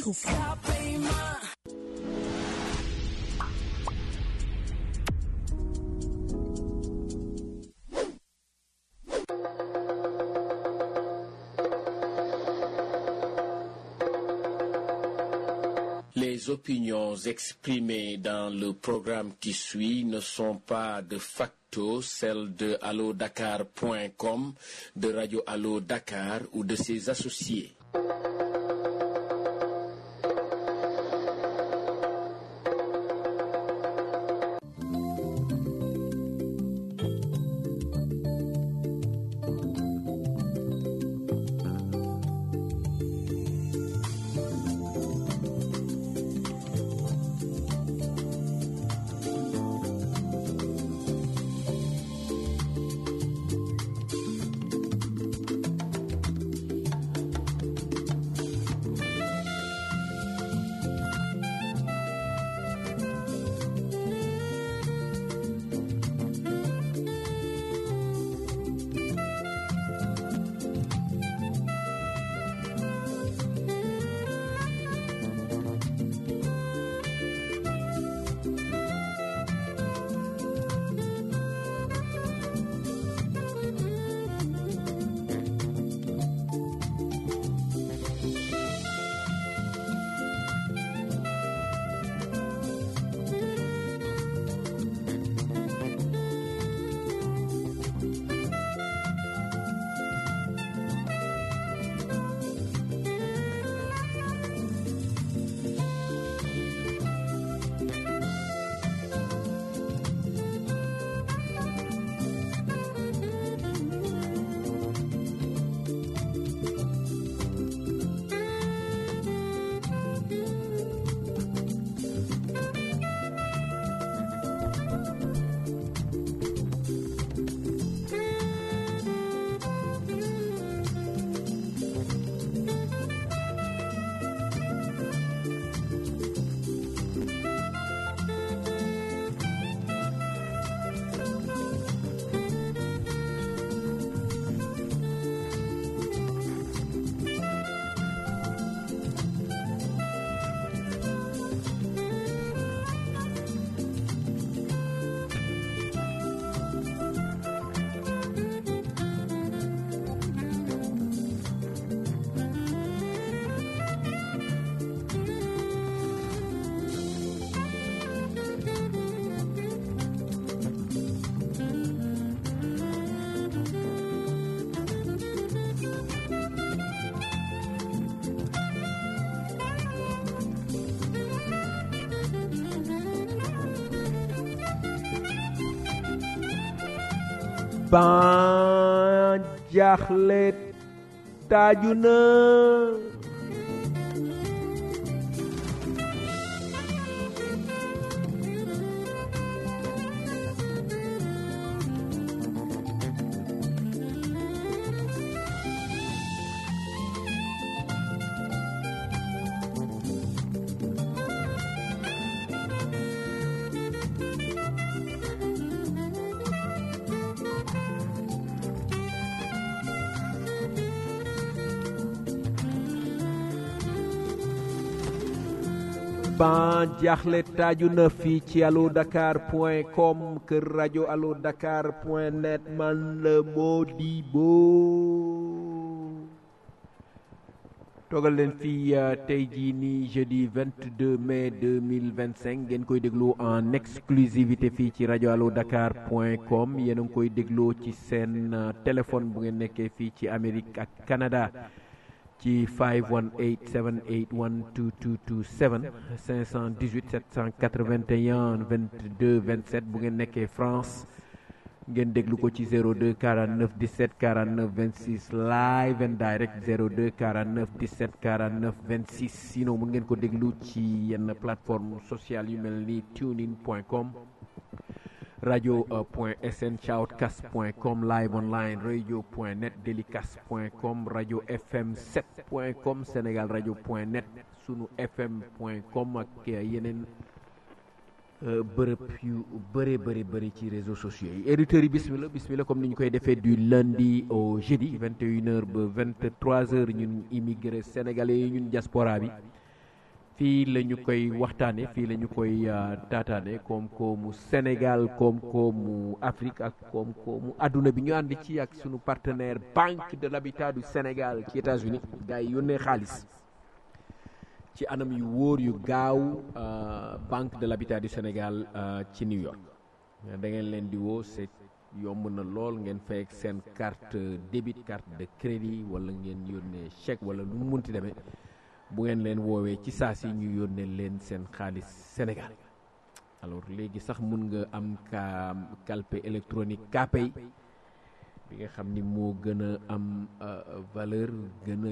trouve. Les opinions exprimées dans le programme qui suit ne sont pas de facto celles de allodakar.com, de Radio Allo Dakar ou de ses associés. ban jaaxle taaju na ban jaaxle taaju na fii ci allo dakar point com kër rajo allo dakar point net man la Modibo toogal leen fii tey jii nii jeudi 22 mai 2025 ngeen koy dégloo en exclusivité fii ci rajo allo dakar point com yéen a ngi koy dégloo ci seen téléphone bu ngeen nekkee fii ci Amérique ak Canada ci 518 781 2227 518 781 22 27 bu ngeen nekkee France ngeen déglu ko ci 02 49 17 49 26 live and direct 02 49 17 49 26 sinon mun ngeen ko déglu ci yenn plateforme sociale yu mel ni tunein point com radio point sn shoutcast point com live online radio point net delicast point com radio fm 7 point com sénégal radio point net sunu fm point com ak yeneen bërëb yu bëree bëri bëri ci réseaux sociaux yi éditeurs yi bismillah bismillah comme ni ñu koy defee du lundi au jeudi 21 heures ba 23 heures ñun immigré sénégalais yi ñun diaspora bi fii la ñu koy waxtaane fii la ñu koy taataane koom-koomu Sénégal koom-koomu Afrique ak koom-koomu adduna bi ñu ànd ci ak sunu partenaire Banque de l'Habitat du Sénégal ci États-Unis gars yi yónnee xaalis ci anam yu wóor yu gaaw Banque de l'Habitat du Sénégal ci New York da ngeen leen di woo c'est yomb na lool ngeen fay ak seen carte débit carte de crédit wala ngeen yónnee chèque wala lu mu munti demee bu ngeen leen woowee ci saa si ñu yónnee leen seen xaalis Sénégal alors léegi sax mun nga am ka calpe électronique Kpay bi nga xam ni moo gën a am valeur gën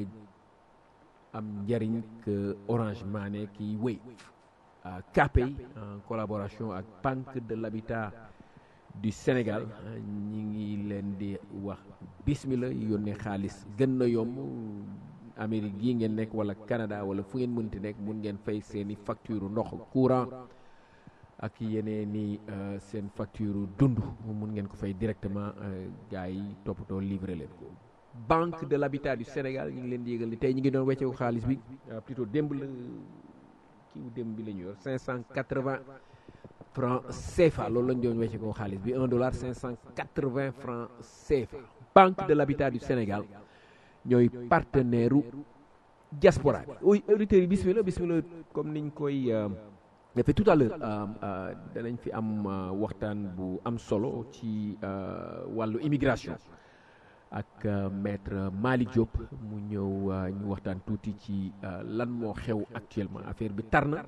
a am njariñ que Orange Money kiy wéy Kpay en collaboration ak Banque de l'Habitat du Sénégal ñi ngi leen di wax bismillah yónnee xaalis gën na yomb Amérique gii ngeen nekk wala Canada wala fu ngeen mënti nekk mun ngeen fay seeni facture ndox courant ak yeneen i seen facture dund mun ngeen ko fay directement gars yi toppatoo livré leen ko. Banque de l'Habitat du Sénégal ñu ngi leen di yëgal ni tey ñu ngi doon wecceeku xaalis bi plutôt démb la kiiw démb bi la ñu yor 580 francs CFA loolu lañ doon wecceekoo xaalis bi 1 dollar 580 francs CFA. Banque de l'Habitat du Sénégal. ñooy partenaire u diaspora bi oui auditeurs yi bismillah bismillah comme niñ koy defee tout à l'heure danañ fi am waxtaan bu am solo ci wàllu immigration ak maître Malick Diop mu ñëw ñu waxtaan tuuti ci lan moo xew actuellement affaire bi tar na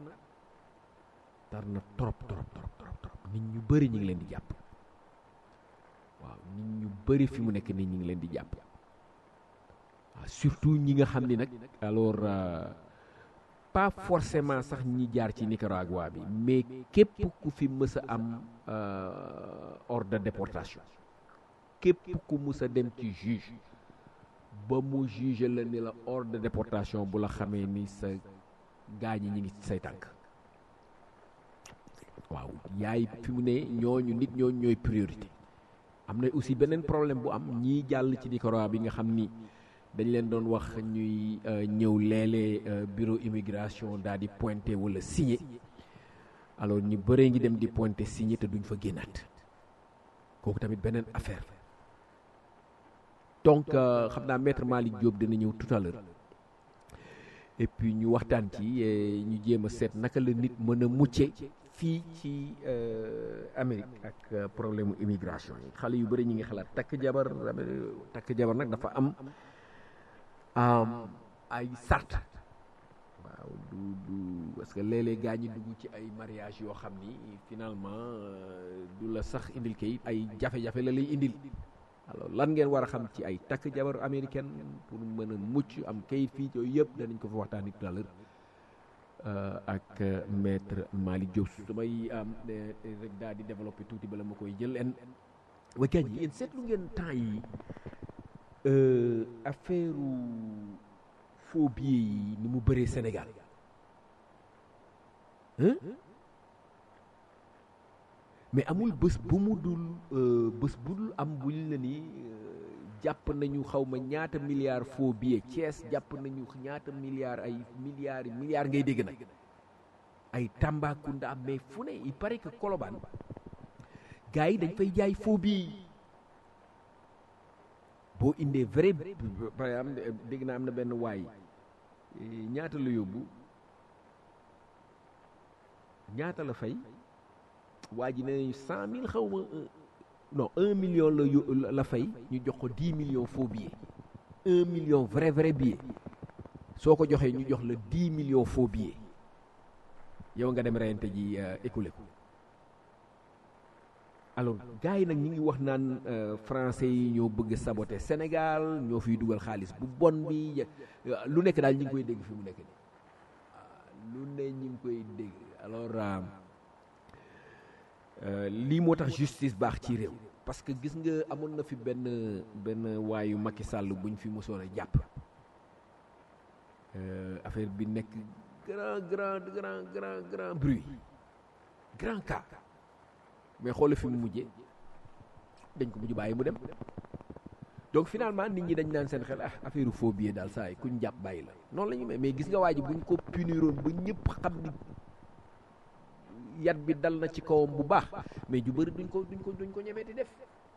tar na trop trop trop trop trop nit ñu bëri ñu ngi leen di jàpp waaw nit ñu bëri fi mu nekk nii ñu ngi leen di jàpp surtout ñi nga xam ni nag alors pas forcément sax ñi jaar ci Nicaragua bi mais képp ku fi mës a am ordre de déportation képp ku mës a dem ci juge ba mu juge la ni la ordre de déportation bu la xamee ni sa gaañi ñi ngi say tànk waaw yaay fi mu ne ñooñu nit ñooñu ñooy priorité am na aussi beneen problème bu am ñii jàll ci Nicaragua bi nga xam ni dañ leen doon wax ñuy ñëw léeg-léeg bureau immigration daal di pointé wala signé alors ñu bëree ngi dem di pointé signé te duñ fa génnaat kooku tamit beneen affaire donc xam naa maître Malick Diop dina ñëw tout à l'heure et puis ñu waxtaan ci ñu jéem a seet naka la nit mën a mucce fii ci Amérique ak problème immigration yi xale yu bëri ñu ngi xalaat takk jabar takk jabar nag dafa am ay sart waaw du du parce que léeg-léeg gaa ñi dugg ci ay mariage yoo xam ni finalement du la sax indil kayit ay jafe-jafe la lay indil alors lan ngeen war a xam ci ay takk jabar américaine pour mën a mucc am kayit fii yooyu yëpp danañ ko fa waxtaanee tout à l'heure ak maître Malick Diop damay rek daal di développer tuuti bala ma koy jël en wa gaañ yi yéen seetlu ngeen temps yi affaire faux billets yi ni mu bëree Sénégal mais amul bés bu mu dul bés bu dul am buñ la ni jàpp nañu xaw ma ñaata milliards faux billets Thiès jàpp nañu ñaata milliards ay milliards milliards ngay dégg nag ay Tambacounda mais fu ne il paraît que Colobane gars yi dañ fay jaay faux billets yi boo indee vrai par exemple dégg naa am na benn waay ñaata la yóbbu ñaata la fay waa ji nee nañu cent mille xaw ma non un million la yo la fay ñu jox ko dix millions faux billets un million vrai vrai billet soo ko joxee ñu jox la dix millions faux billets yow nga dem reyante ji écoulé ko alors gars yi nag ñi ngi wax naan français yi ñoo bëgg saboter Sénégal ñoo fiy dugal xaalis bu bon bi lu nekk daal ñi ngi koy dégg fi mu nekk nii lu ne ñi ngi koy dégg alors lii moo tax justice baax ci réew parce que gis nga amoon na fi benn benn waayu Macky Sall buñ fi mosoon a jàpp affaire bi nekk grand grand grand grand grand bruit grand cas mais xoole fi mu mujjee dañ ko mujj bàyyi mu dem donc finalement nit ñi dañ naan seen xel ah affaire faux billet daal saa yi kuñ jàpp bàyyi la noonu la ñu mais mais gis nga waa ji buñ ko puniroon ba ñëpp xam ni yat bi dal na ci kawam bu baax mais ju bëri duñ ko duñ ko duñ ko ñemeeti def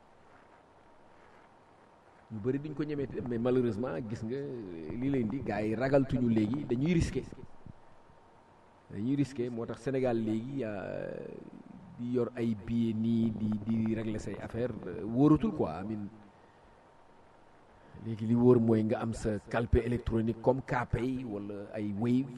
ñu bëri duñ ko ñemeeti def mais malheureusement gis nga li leen di gars yi ragaltuñu léegi dañuy risqué dañuy risqué moo tax Sénégal léegi di yor ay billets nii di di régler say affaire wóoratul quoi amin léegi li wóor mooy nga am sa calpe électronique comme Kpay wala ay Wave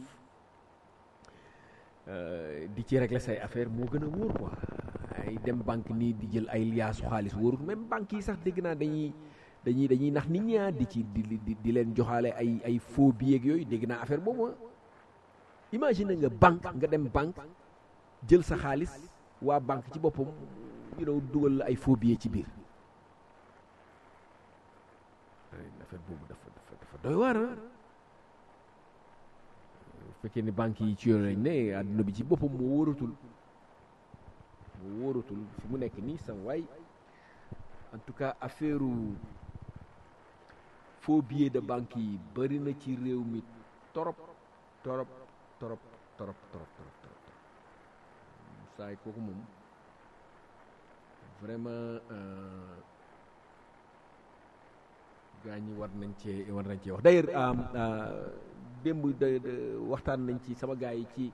di ci régler say affaire moo gën a wóor quoi ay dem banque nii di jël ay liaasu xaalis wóorul même banque yi sax dégg naa dañuy dañuy dañuy nax nit ñaa di ci di di di leen joxaale ay ay faux billets yooyu dégg naa affaire boobu imagine nga banque nga dem banque jël sa xaalis waa banque ci boppam you know dugal la ay faux billets ci biir affaire boobu dafa dafa dafa doy waar bu fekkee ni banque yi ci yoon lañ ne àdduna bi ci boppam moo wóoratul moo wóoratul fi mu nekk nii sam waay en tout cas affaire faux billets de banque yi bëri na ci réew mi torop torop torop torop torop torop torop saay kooku moom vraiment gaa ñi war nañ cee war nañ cee wax d'ailleurs démb de waxtaan nañ ci sama gars yi ci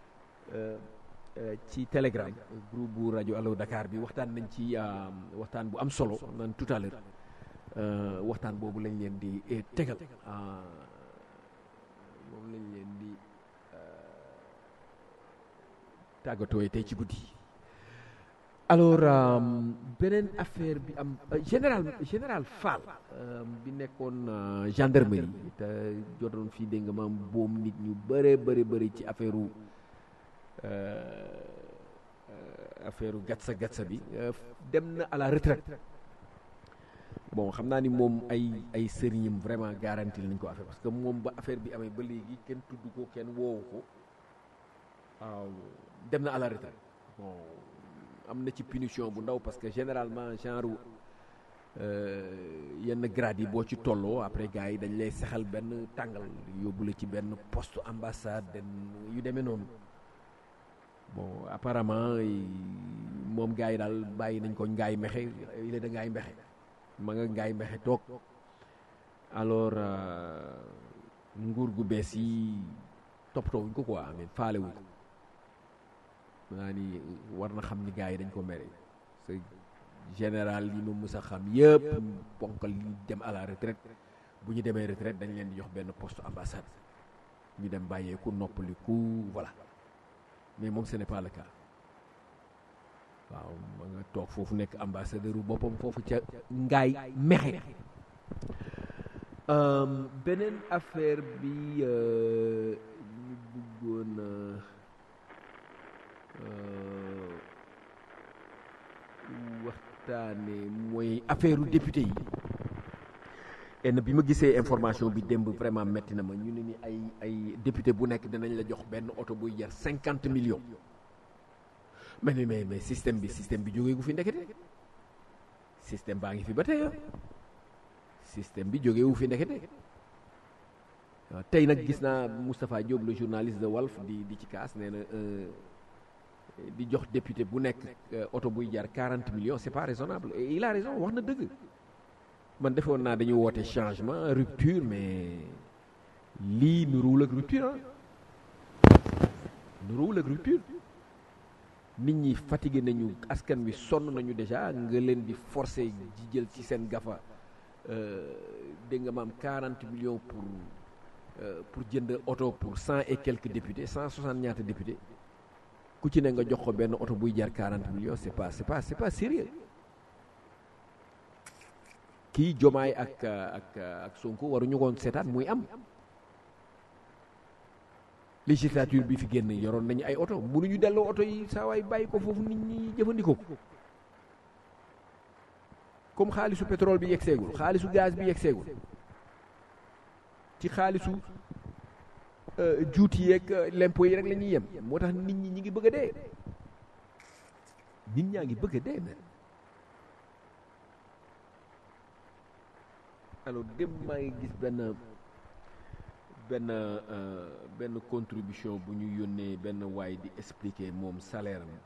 ci telegram groupe bu rajo Allo Dakar bi waxtaan nañ ci waxtaan bu am solo nan tout à l'heure waxtaan boobu lañ leen di tegal moom lañ leen di tàggatooy tey ci guddi alors beneen affaire bi am général général Fall bi nekkoon gendarmerie te jotoon fii dégg nga maam boom nit ñu bëree bëri bëri ci affaire u affaire u gatsa gatsa bi dem na à la retraite bon xam naa ni moom ay ay sëriñam vraiment garanti nañ ko affaire parce que moom ba affaire bi amee ba léegi kenn tudd ko kenn woowu ko waaw dem na à la retraite bon am na ci punition bu ndaw parce que généralement genre yenn grade yi boo ci tolloo après gars yi dañ lay sexal benn tàngal yóbbu la ci benn poste ambassade den yu demee noonu bon apparemment moom gars yi daal bàyyi nañ ko ngaay mexe il est da ngaay mexe ma nga ngaay mexe toog alors nguur gu bees yi toppatoo wuñ ko quoi amen faale wuñ ko naa ni war na xam ni gars yi dañ ko mere c'est général yi ma mës a xam yëpp ponkal yi dem à la retraite bu ñu demee retraite dañ leen di jox benn poste ambassade ñu dem bàyyeeku noppaliku voilà mais moom ce n'est pas le cas waaw ma nga toog foofu nekk ambassadeur u boppam foofu ca ngaay mexe beneen affaire bi ñu bëggoon waxtaane mooy affaire u député yi enn bi ma gisee information bi démb vraiment metti na ma ñu ne ni ay ay député bu nekk dinañ la jox benn oto buy jar cinquante millions mais mais mais système bi système bi jógee gu fi ndekete système baa ngi fi ba tey système bi jógee wu fi ndekete waaw tey nag gis naa Moustapha Diop le journaliste de Walf di di ci kaas nee na di jox député bu nekk oto buy jar quarante millions c'est pas raisonnable et il a raison wax na dëgg man defoon naa dañu woote changement rupture mais lii nuruwul ak rupture ah nuruwul ak rupture nit ñi fatigué nañu askan wi sonn nañu déjà nga leen di forcer di jël ci seen gafa dégg nga maam quarante millions pour pour jënd oto pour cent et quelques députés cent soixante ñaata députés ku ci ne nga jox ko benn oto buy jar quarante millions c'est pas c'est pas c'est pas sérieux kii jomaay ak ak ak Sonko waruñu koon seetaan muy am législature bi fi génn yoroon nañu ay oto mënuñu delloo oto yi saa waay bàyyi ko foofu nit ñi jëfandikoo ko comme xaalisu pétrole bi yegg seegul xaalisu gaz bi yegg seegul ci xaalisu juuti yeeg lempo yi rek la ñuy yem moo tax nit ñi ñi ngi bëgg a dee nit ñaa ngi bëgg a dee mais alors dem maa ngi gis benn benn benn contribution bu ñu yónnee benn waay di expliquer moom salaire am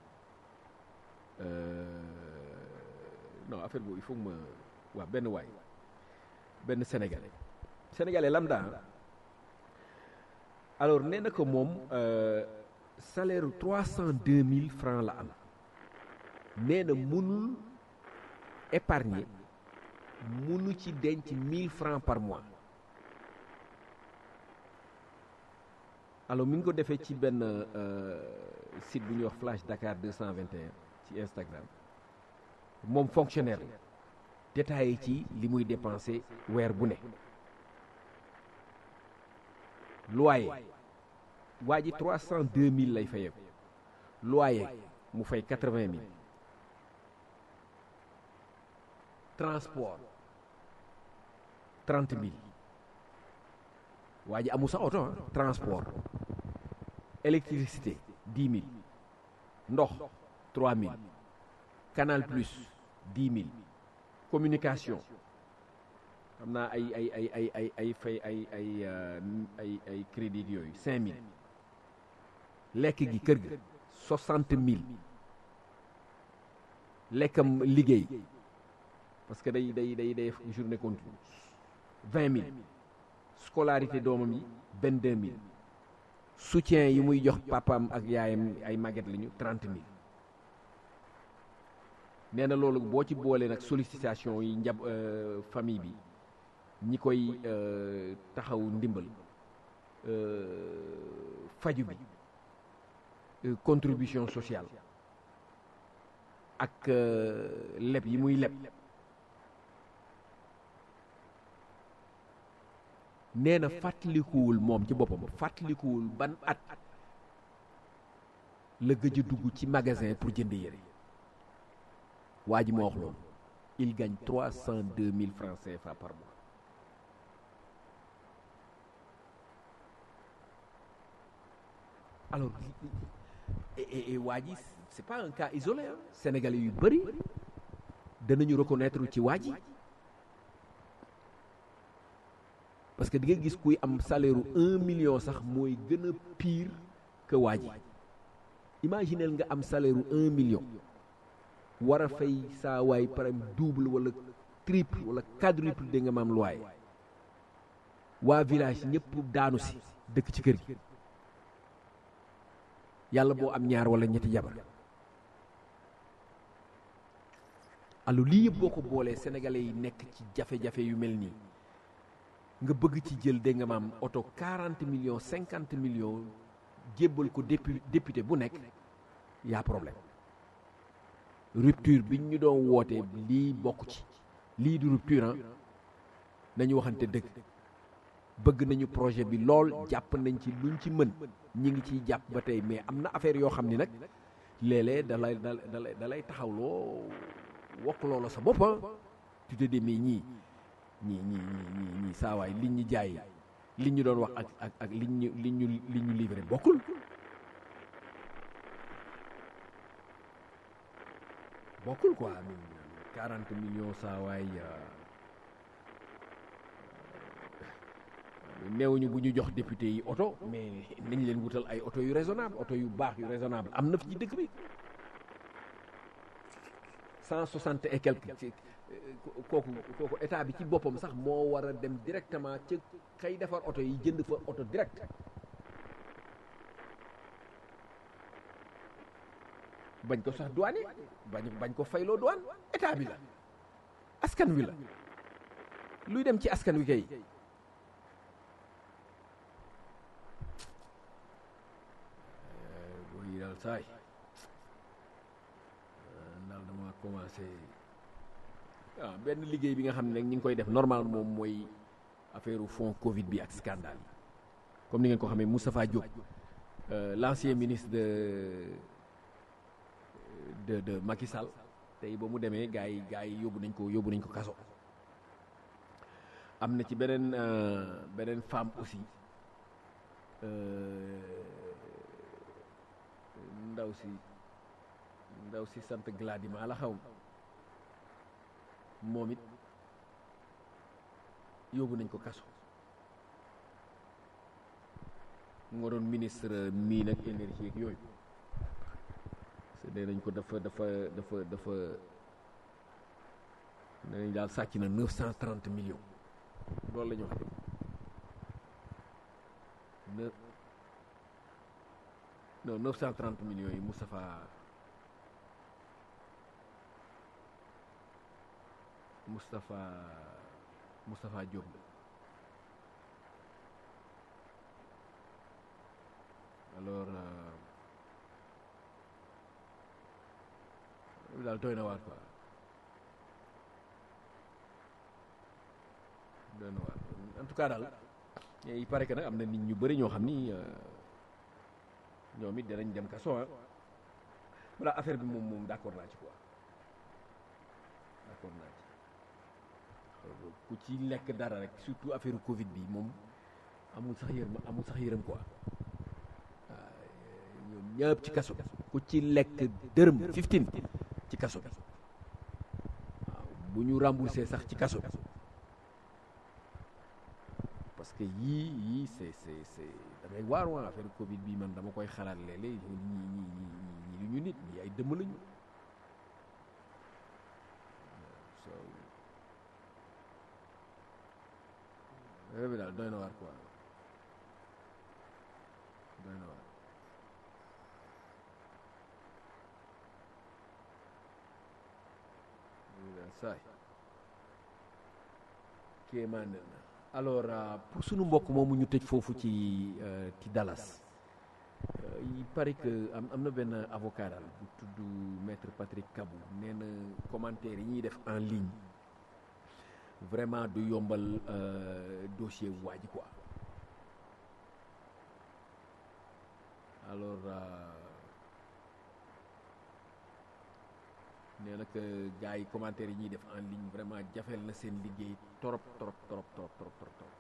non affaire boobu il faut ma waaw benn waay benn sénégalais sénégalais lambda alors nee na ko moom salaire trois cent deux mille francs la am nee na mënul épargner mënu ci denc mille francs par mois alors mi ngi ko defee ci benn site bu ñuy wax Flash Dakar 221 ci Instagram moom fonctionnaire la détaillé ci li muy dépensé weer bu ne loyer waa ji trois cent deux mille lay fayeeku loyer mu fay quatre vingt mille transport trente mille waa ji amul sax oto transport électricité dix mille ndox trois mille canal plus dix mille communication xam naa ay ay ay ay ay ay fay ay ay ay ay crédit yooyu cinq mille lekk gi kër ga soixante mille lekkam liggéey parce que day day day day journée continue vingt mille scolarité doomam yi vingt deux mille soutien yi muy jox papaam ak yaayam ay màgget lañu trente mille nee na loolu boo ci boolee nag sollicitation yi njab famille bi ñi koy taxaw ndimbal faju bi contribution sociale ak leb yi muy leb nee na fàttalikuwul moom ci boppam fàttalikuwul ban at la gëj a dugg ci magasin pour jënd yére waa ji moo wax loolu il gagne trois cent deux mille francs CFA par mois alors et waa ji c'est pas un cas isolé ah sénégalais yu bëri danañu reconnaître ci waa ji parce que di nga gis kuy am salaire un million sax mooy gën a pire que waa ji imaginel nga am salaire un million war a fay saa waay par exemple double wala triple wala quadruple da nga maam loyer waa village ñëpp daanu si dëkk ci kër gi yàlla boo am ñaar wala ñetti jabar alors lii yëpp boo ko boolee sénégalais yi nekk ci jafe-jafe yu mel nii nga bëgg ci jël dégg nga maam oto 40 millions 50 millions jébbal ko dépu député bu nekk yaa problème rupture bi ñu doon woote lii bokk ci lii du rupture nañu waxante dëgg bëgg nañu projet bi lool jàpp nañ ci luñ ci mën ñi ngi ciy jàpp ba tey mais am na affaire yoo xam ni nag léeg-léeg da lay da da lay taxawloo wokk loola sa boppa tu te dis mais ñii ñii ñii ñii ñii saawaay liñ ñu jaay liñ ñu doon wax ak ak ak liñ ñu liñ ñu liñ ñu livré bokkul bokkul quoi quarante millions saawaay neewuñu bu ñu jox député yi oto mais nañ leen wutal ay oto yu raisonnable oto yu baax yu raisonnable am na fi ci dëkk bi cent soixante et quelque ci kooku kooku état bi ci boppam sax moo war a dem directement ca kay defar oto yi jënd fa oto direct bañ ko sax douane bañ bañ ko fayloo douane état bi la askan wi la luy dem ci askan wi kay booy daal saay daal dama commencé waaw benn liggéey bi nga xam ne nag ñi ngi koy def normal moom mooy affaire fond Covid bi ak scandale yi comme ni ngeen ko xamee Moustapha Diop l'ancien ministre de de de Macky Sall tey ba mu demee gars yi gars yi yóbbu nañ ko yóbbu nañ ko kaso am na ci beneen beneen femme aussi ndaw si ndaw si sant Gladima la xaw moom it yóbbu nañ ko kaso moo doon ministre mine ak énergie ak yooyu c'est nee nañ ko dafa dafa dafa dafa nee nañ daal sàcc na neuf cent trente millions loolu la ñu wax neuf non neuf cent trente millions yi Moustapha Moustapha Moustapha Diop alors daal doy na waar quoi doy na waar en tout cas daal il paraît que nag am na nit ñu bëri ñoo xam ni ñoom it danañ dem kaso ah voilà affaire bi moom moom d'accord naa ci quoi d'accord naa ci ku ci lekk dara rek surtout affaire Covid bi moom amul sax yërëm amul sax yërëm quoi waaw ñoom ñëpp ci kaso ku ci lekk dërëm 15 ci kaso bi waaw bu ñu remboursé sax ci kaso bi parce que yii yii c'est c'est c'est damay waar waa affaire Covid bi man dama koy xalaat léeg-léeg ñii ñii ñii ñii lu ñu nit ñii ay dëmm lañu so bi daal doy na waar quoi doy na waar saay kéemaan na alors pour sunu mbokk moomu ñu tëj foofu ci ci Dallas il paraît que am am na benn avocat daal bu tudd maître Patrick Kabou nee na commentaire yi ñuy def en ligne vraiment du yombal dossier bu waa ji quoi alors nee na que gars yi commentaire yi ñuy def en ligne vraiment jafeel na seen liggéey trop trop trop trop trop trop trop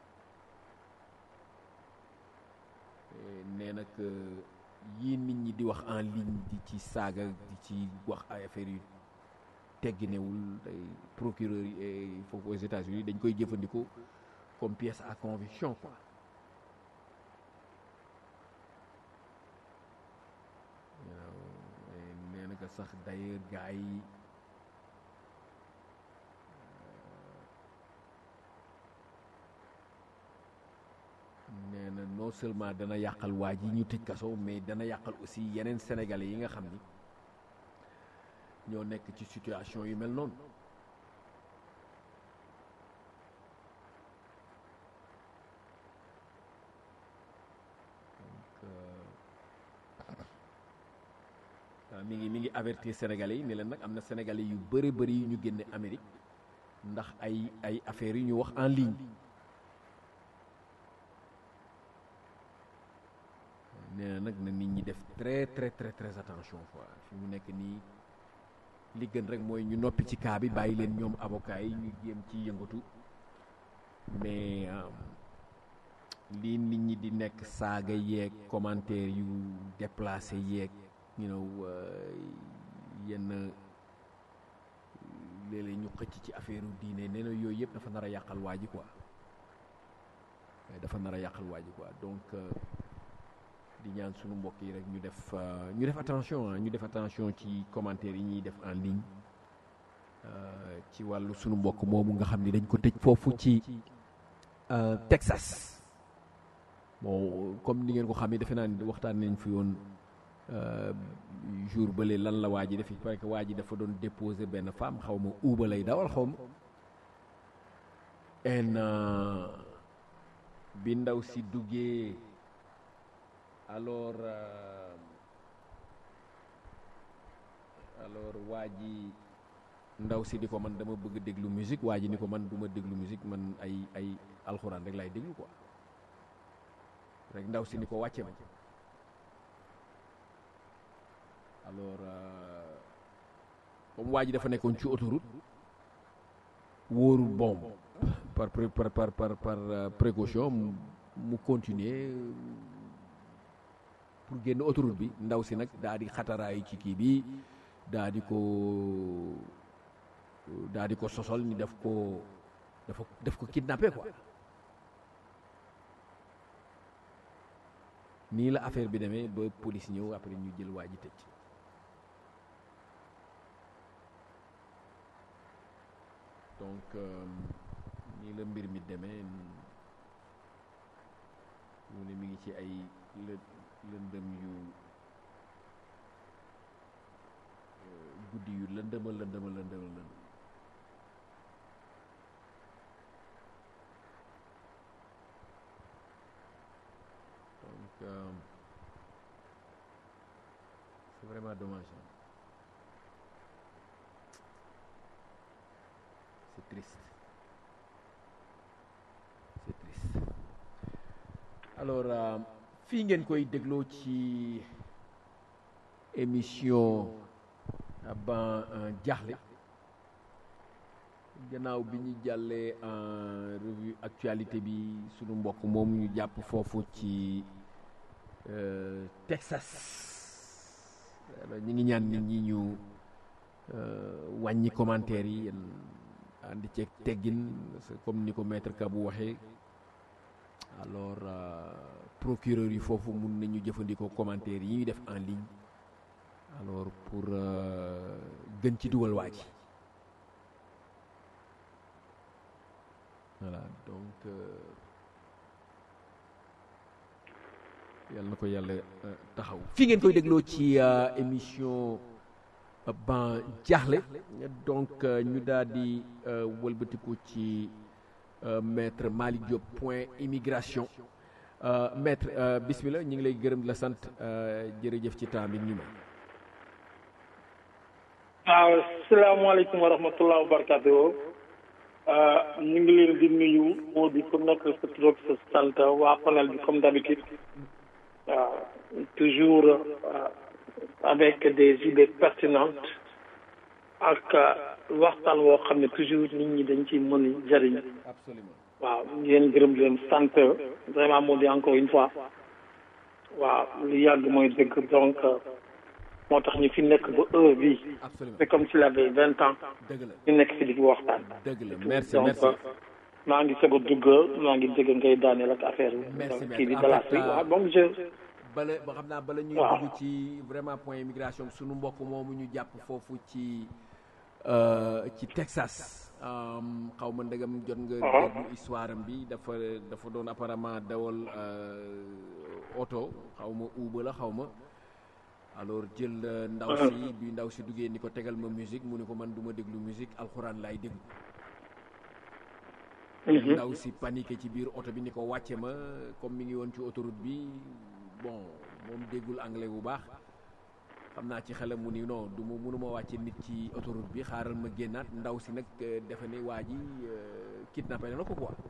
nee na que yii nit ñi di wax en ligne di ci saaga di ci wax ay affaires yu tegginewul ay procureur yi foofu aux États-Unis dañ koy jëfandikoo comme pièce à conviction quoi nee na que sax d'ailleurs gars yi nee na non seulement dana yàqal waa ji ñu tëj kaso mais dana yàqal aussi yeneen sénégalais yi nga xam ni ñoo nekk ci situation yu mel noonu donc mi ngi mi ngi avertir sénégalais yi ne leen nag am na sénégalais yu bëri bëri yu ñu génne Amérique ndax ay ay affaires yu ñu wax en ligne nee na nag na nit ñi def très très très très attention quoi fi mu nekk nii li gën rek mooy ñu noppi ci cas bi bàyyi leen ñoom avocat yi ñu jéem ci yëngatu mais lii nit ñi di nekk saaga yeeg commentaire yu déplacé yeeg you know yenn léeg-léeg ñu xëcc ci affaire diine nee na yooyu yëpp dafa nar a yàqal waa ji quoi dafa nar a yàqal waa ji quoi donc di ñaan sunu mbokk yi rek ñu def ñu def attention ñu def attention ci commentaire yi ñuy def en ligne ci wàllu sunu mbokk moomu nga xam ni dañ ko tëj foofu ci Texas bon comme ni ngeen ko xam ne defe naa ni waxtaan nañ fi woon jour bële lan la waa ji def parce que waa ji dafa doon déposer benn femme xaw ma uuba lay dawal xaw ma en bi ndaw si duggee alors alors waa ji ndaw si di ko man dama bëgg déglu musique waa ji ni ko man du ma déglu musique man ay ay alxuraan rek laay déglu quoi rek ndaw si ni ko wàcce ma alors comme waa ji dafa nekkoon ci autoroute wóorul bon par par par par par précaution mu continuer pour génn autoroute bi ndaw si nag daa di xataraayu ci kii bi daa di ko daa di ko sosol ni daf ko dafa daf ko kidnappé quoi nii la affaire bi demee ba police ñëw après ñu jël waa ji tëj donc nii la mbir mi demee mu ne mi ngi ci ay lë lëndëm yu guddi yu lëndëma lëndëma lëndëma lëndëm donc euh, c'est vraiment dommage hein. c'est triste c'est triste alors euh, fii ngeen koy dégloo ci émission ban jaaxle gannaaw bi ñu jàllee en revue actualité bi sunu mbokk moom ñu jàpp foofu ci Texas ñu ngi ñaan nit ñi ñu wàññi commentaire yi ànd ceeg teggin comme ni ko maître Kabou waxee alors procureur yi foofu mun nañu jëfandikoo commentaire yi ñuy def en ligne alors pour gën ci dugal waa ji voilà donc yàlla na ko yàlla taxaw fi ngeen koy dégloo ci émission ban jaaxle donc ñu daal di wëlbatiku ci maître Malick Diop point immigration maître bismillah ñu ngi lay gërëm di la sant jërëjëf ci temps bi ñu may waaw salaamaaleykum wa rahmatullah wa barakatuh ñu ngi leen di nuyu moo di ku nekk sa tur ak sa sant waa panel bi comme d'habitude waaw toujours avec des idées pertinentes ak waxtaan woo xam ne toujours nit ñi dañ ciy mën a jëriñ waaw ngeen gërëm leen sant vraiment moo di encore une fois waaw lu yàgg mooy dëgg donc moo tax ñu fi nekk ba heure bii c'est comme s'il avait vingt ans ñu nekk fi di fi waxtaan dëgg la merci donc merci maa ngi soog a dugg maa ngi dégg ngay daaneel ak affaire Merci, kii bi merci. dalaas bi En fait, waaw donc je bala ba xam naa bala ñuy waaw. dugg ci vraiment point immigration sunu mbokk moomu ñu jàpp foofu ci euh, ci Texas um, xaw ma ndegam jot nga Ah. déglu histoire am bi dafa dafa doon apparemment dawal euh, oto xaw ma Uber la xaw ma alors jël euh, ndaw Ah. si bi ndaw si duggee ni ko tegal ma musique mu ni ko man du ma déglu musique alxuraan laay déglu Mhm. ndaw si paniqué ci biir oto bi ni ko wàcce ma comme mi ngi woon ci autoroute bi bon moom déggul anglais bu baax xam naa ci xelam mu ni non du ma mënuma wàcce nit ci autoroute bi xaaral ma génnaat ndaw si nag euh, defe ne waa ji euh, kidnappé na ko quoi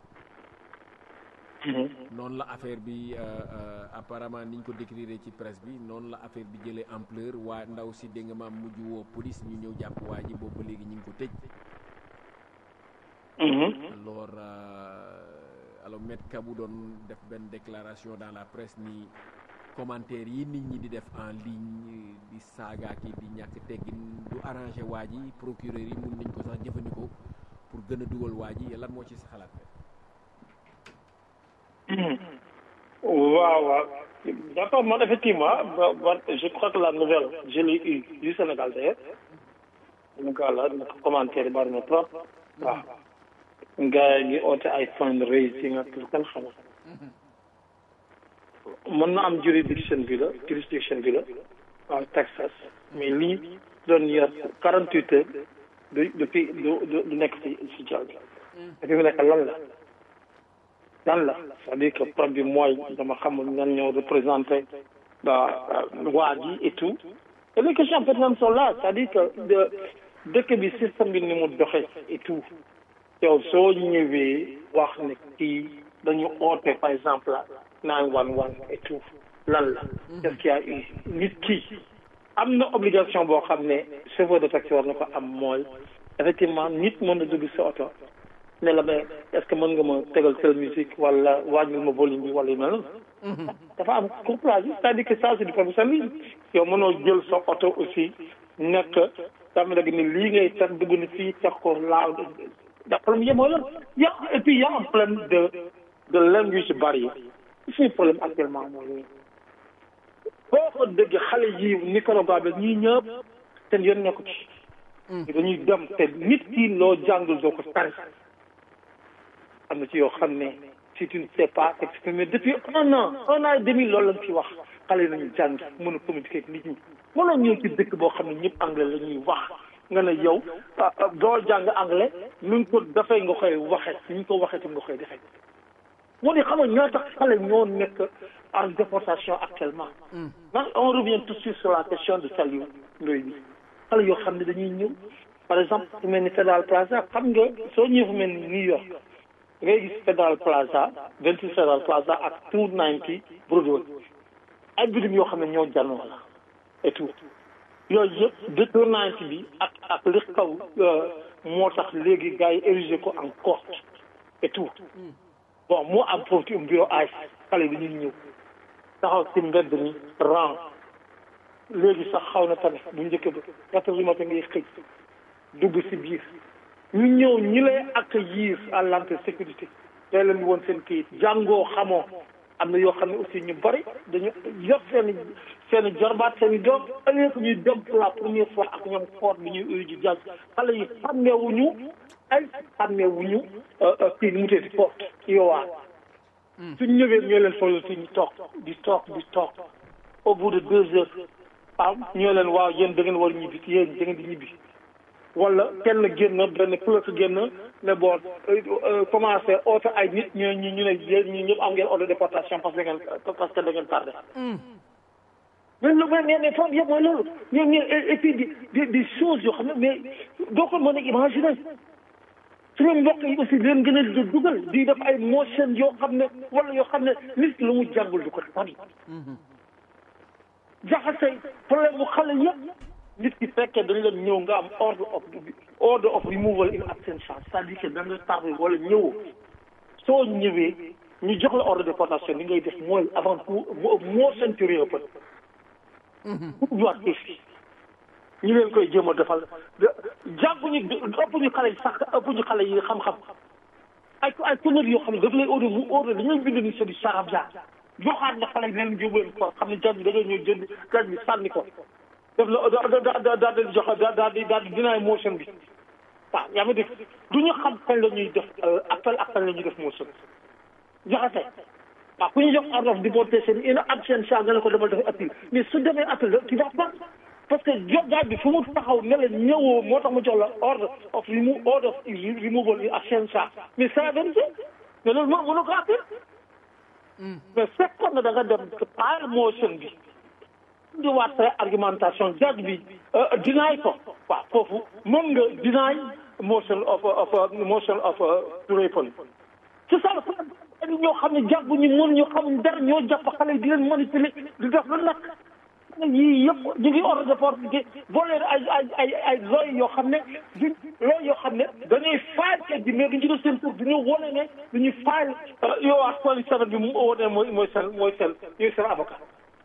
Mhm. noonu la affaire bi euh, euh, apparemment niñ ko décrire ci presse bi noonu la affaire bi jëlee ampleur waa ndaw si dégg nga maam mujj woo police ñu ñëw jàpp waa ji boobu ba léegi ñu ngi ko tëj Mhm. alors euh, alors Maître Kabou doon def benn déclaration dans la presse ni commentaire yi nit ñi di def en ligne di saaga ki di ñàkk teggin du arrangé waa ji procureur yi mun nañ ko sax jëfandikoo pour gën a dugal waa ji lan moo ci sa xalaat waaw waaw d'accord man effectivement ba ba je crois que la nouvelle je l'ai eu du Sénégal d'ailleurs mu gaa la nag commentaire yi bari na trop waaw gars yi ngi oote ay fundraising ak lu kenn xamul mën na am juridiction bi la jurisdiction bi la waaw Texas mais lii doon yor quarante huit heures du depuis du du du nekk ci ci jaww ji dafi mu nekk lan la lan la c'est-à-dire que problème bi mooy dama xamul ñan ñoo représenté waa ji et tout et les questions pertinentes sont là c'est-à-dire que de dëkk bi système bi ni mu doxee et tout yow soo ñëwee wax ne kii dañu oote par exemple nine one one et tout lan la qu'est-ce qu'il y a eu nit ki am na obligation boo xam ne chauffeur de taxi war na ko am mooy effectivement nit mën na dugg sa oto ne la mais est-ce que mën nga ma tegal telle musique wala wàññil ma volume bi wala yu mel noonu dafa am couplage c'est-à-dire que ça c'est du professionnalisme yow mënoo jël sa oto aussi nekk dama dëgg ni lii ngay teg dugg ni fii teg ko laaw da problème yi mooy loolu y a et puis y a un problème de de language barrière suñu problème actuellement mooy nii boo ko dëgg xale yi Nicaragua bi ñii ñëpp seen yoon nekku ci dañuy dem te nit ki loo jàngul doo ko tari am na ci yoo xam ne si tu ne sais pas exprimer depuis un an un an et demi loolu lañ fi wax xale yi nañu jàng mën a communiquer ak nit ñi mënoo ñëw ci dëkk boo xam ne ñëpp anglais la ñuy wax nga ne yow doo jàng anglais nu ngi ko dafay nga koy waxe ni ñu ko waxee tam nga koy defee moo di xam nga ñoo tax xale ñoo nekk en déportation actuellement man on revient tout de suite sur la question de Saliou Ndoye bi xale yoo xam ne dañuy ñëw par exemple fu mel ni Federal Plaza xam nga soo ñëwee fu mel ni New York ngay gis Federal Plaza 26 Federal Plaza ak 290 Broadway ay bitim yoo xam ne ñoo janoo la et tout yooyu yëpp de 290 bi ak ak li kaw moo tax léegi gars yi érigé ko en court et tout bon moo am foofu ci bureau ay xale bi ñuy ñëw taxaw ci mbedd mi rang léegi sax xaw na tane bu njëkk ba quatre heures du matin ngay xëy dugg si biir ñu ñëw ñi lay accueillir à l'entrée sécurité tey leen woon seen kayit jàngoo xamoo am na yoo xam ne aussi ñu bari dañu yor seen i seen i jorbaat seen i doom ëllëg ñuy dem pour la première fois ak ñoom fort bi ñuy uyu ji jàng xale yi xàmmeewuñu ay xàmmeewuñu kii nu mu tee di fort yowaa suñ ñëwee ñoo leen foog fi ñu toog di toog di toog au bout de deux heures waaw ñoo leen waaw yéen da ngeen war ñibbi yéen da ngeen di ñibbi wala kenn génn benn pilote génn ne bon commencé oote ay nit ñu ñu ñu ne yéen ñu ñëpp am ngeen ordre de déportation parce que da ngeen parce que da ngeen tardé. mais lu mais mais foofu yëpp mooy loolu ñoom ñu et puis des des choses yoo xam ne mais doo ko mën a imaginer suñu mbokk yi aussi leen gën a dugal di def ay motion yoo xam ne wala yoo xam ne nit lu mu jàngul du ko tari. jaxase problème mu xale yëpp. nit ki fekkee dañ leen ñëw nga am ordre of order of removal in absentia c'est-à-dire que da nga tardé wala ñëwoo soo ñëwee ñu jox la ordre de déportation li ngay def mooy avant tout moo centuré ëpp pour ñëwaat fii ñu leen koy jéem a defal jànguñu ëpp ñu xale yi sax ëpp ñu xale yi xam-xam ay ay tonneries yoo xam ne daf lay ordre mu ordre dañuy bind ni c'est du charabia joxaat na xale yi leen jóobu leen ko xam ne jàng bi da ngay ñëw jënd jàng bi sànni ko def la da da daal di joxe daal di daal di dinaay motion bi waaw yaa ngi dégg du ñu xam kañ la ñuy def appel ak kañ la ñuy def motion joxe waaw ku ñu jox ordre of deportation in absentia nga ne ko demal def appel mais su demee appel tu vas pas parce que jogaat bi fu mu taxaw ne la ñëwoo moo tax mu jox la ordre of remove order of removal in absentia mais ça veut dire mais loolu moo mënu ko appel mais fekkoon na da nga dem paal motion bi di waat say argumentation judge bi deny ko waaw foofu mën nga deny motion of of motion of to reopen c'est ça le problème ñoo xam ne jàppuñu mën ñu xamuñ dara ñoo jàpp xale yi di leen manipuler di def lu nekk yii yëpp ñu ngi ordre de porte boo leen ay ay ay ay looy yoo xam ne du looy yoo xam ne dañuy faal kër gi mais duñu def seen tur duñu wane ne duñu faal yow ak police sanat bi mu wane mooy mooy seen mooy seen ñooy seen avocat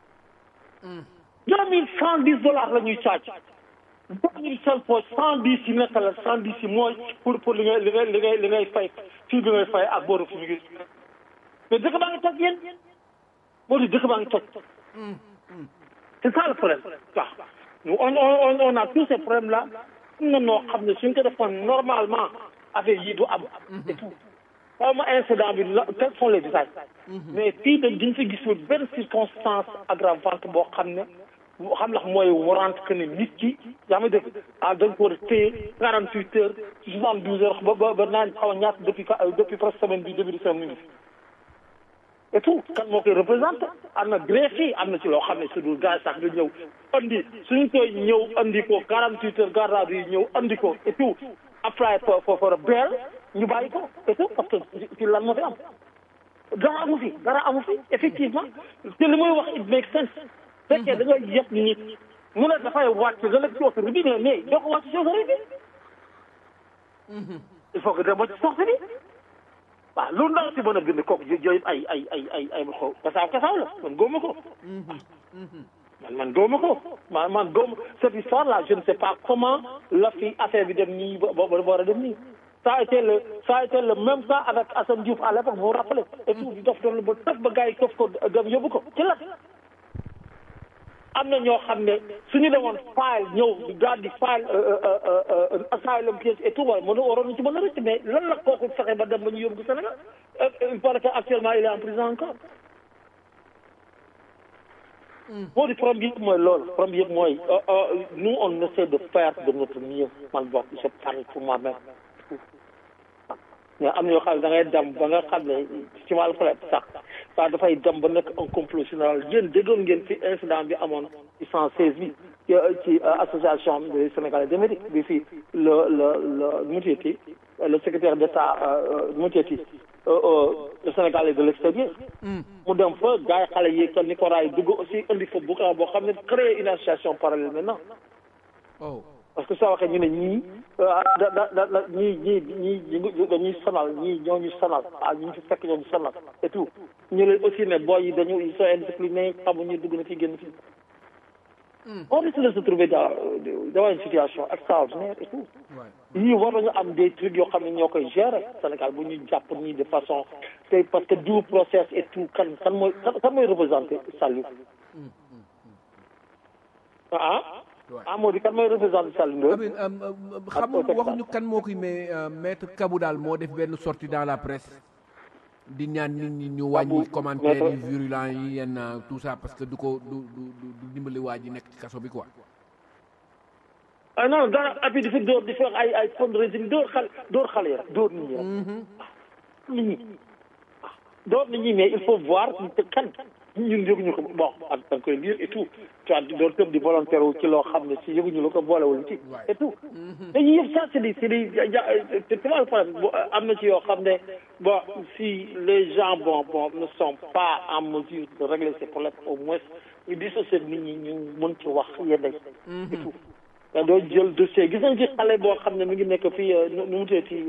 deux mille cent dix dollars la ñuy caaj deux mille cinq fois cent dix yi nekk la cent dix yi mooy pour pour li ngay li ngay li ngay li ngay fay fii bi ngay fay ak booru fi mu ngi mais dëkk baa ngi toj yéen moo di dëkk baa ngi toj c'est ça le problème waaw on on on a tous ces problèmes là am na noo xam ne suñ ko defoon normalement affaire yi du am et tout xaw ma incident bi la quels sont les détails mais fii dañ diñ fi gisul benn circonstance aggravante boo xam ne xam ndax mooy warante que ne nit ki yaa ma dégg ah dañ ko war a téye quarante huit heures soixante douze heures ba ba ba naan xaw a ñaata depuis depuis presque semaine bi début de semaine bi et tout kan moo koy représenté am na greffier am na ci loo xam ne su dul gars sax nga ñëw andi suñu koy ñëw andi ko quarante huit heures garde yi ñëw andi ko et tout apply for for for a bail ñu bàyyi ko et tout parce que ci lan moo fi am dara amu fi dara amu fi effectivement te li muy wax it make sense fekkee da ngay yëpp nit mu ne dafay wàcc nga la ci oto bi mais mais doo ko wàcc ci oto bi il faut que dem ba ci sorte bi waaw lu ndaw si mën a bind kooku yooyu ay ay ay ay ay xaw kasaaw kasaaw la man góoma ko man man góoma ko man man góoma cette histoire là je ne sais pas comment la fi affaire bi dem nii ba ba war a dem nii ça a été le ça a été le même cas avec Assane Diouf à l'époque vous vous rappelez et tout di dof dof ba tëf ba gars yi këf ko dem yóbbu ko ci la am na ñoo xam ne suñu demoon file ñëw daal di file asylum case et tout wala mënu waroon ci mën a rëcc mais lan la kooku fexe ba dem ba ñu yóbbu ko Sénégal il paraît que actuellement il est en prison encore boo di problème bi yëpp mooy loolu problème bi yëpp mooy nous on essaie de faire de notre mieux man bokk je parle pour moi-même mais am na yoo xam ne da ngay dem ba nga xam ne ci wàllu peut sax waaw dafay dem ba nekk un complot général yéen déggoon ngeen fi incident bi amoon ci cent seize bi ci association des Sénégalais d'Amérique bi fii le le le nu mu tuddati le secrétaire d'État nu mu tuddati le Sénégalais de l'extérieur mu dem fa gars yi xale yi que Nicolas yi dugg aussi indi fa bu boo xam ne créer une association parallèle maintenant parce que soo waxee ñu ne ñii da da da ñii ñii ñii dañuy sonal ñii ñoo ñu sonal ah ñu fi fekk ñoo ñu sonal et tout ñu leen aussi ne boy yi dañu ils sont indisciplinés xamuñu dugg na fi génn fi on risque de se trouver dans dans une situation extraordinaire et tout yii war nañu am des trucs yoo xam ne ñoo koy gérer Sénégal bu ñu jàpp nii de façon te parce que due process et tout kan kan mooy kan mooy représenté Saliou ah ah moo di kan mooy représenté Saliou Ndoye xam waxuñu kan moo koy mais maître Kabou daal moo def benn sortie dans la presse di ñaan nit ñi ñu wàññi commentaire yi virulent yi yenn tout ça parce que du ko du du du dimbali waa ji nekk ci kaso bi quoi ah non dara et puis di fi dóor di fi wax ay ay fundraising dóor xale dóor xale yi rek dóor nit ñi rek nit ñi dóor nit ñi mais il faut voir te kan ñun yëguñu ko bon ak da nga koy lire et tout tu vois doon tëb di volontaire wu ci loo xam ne si yëguñu la ko boolewul ci et tout te yii yëpp ça c'est des c'est des te tu vois le problème am na ci yoo xam ne bon si les gens bon bon ne sont pas en mesure de régler ces problèmes au moins ñu dissocier nit ñi ñu mën ci wax yenn et tout da doo jël dossier gis nañ ci xale boo xam ne mi ngi nekk fii nu mu teeti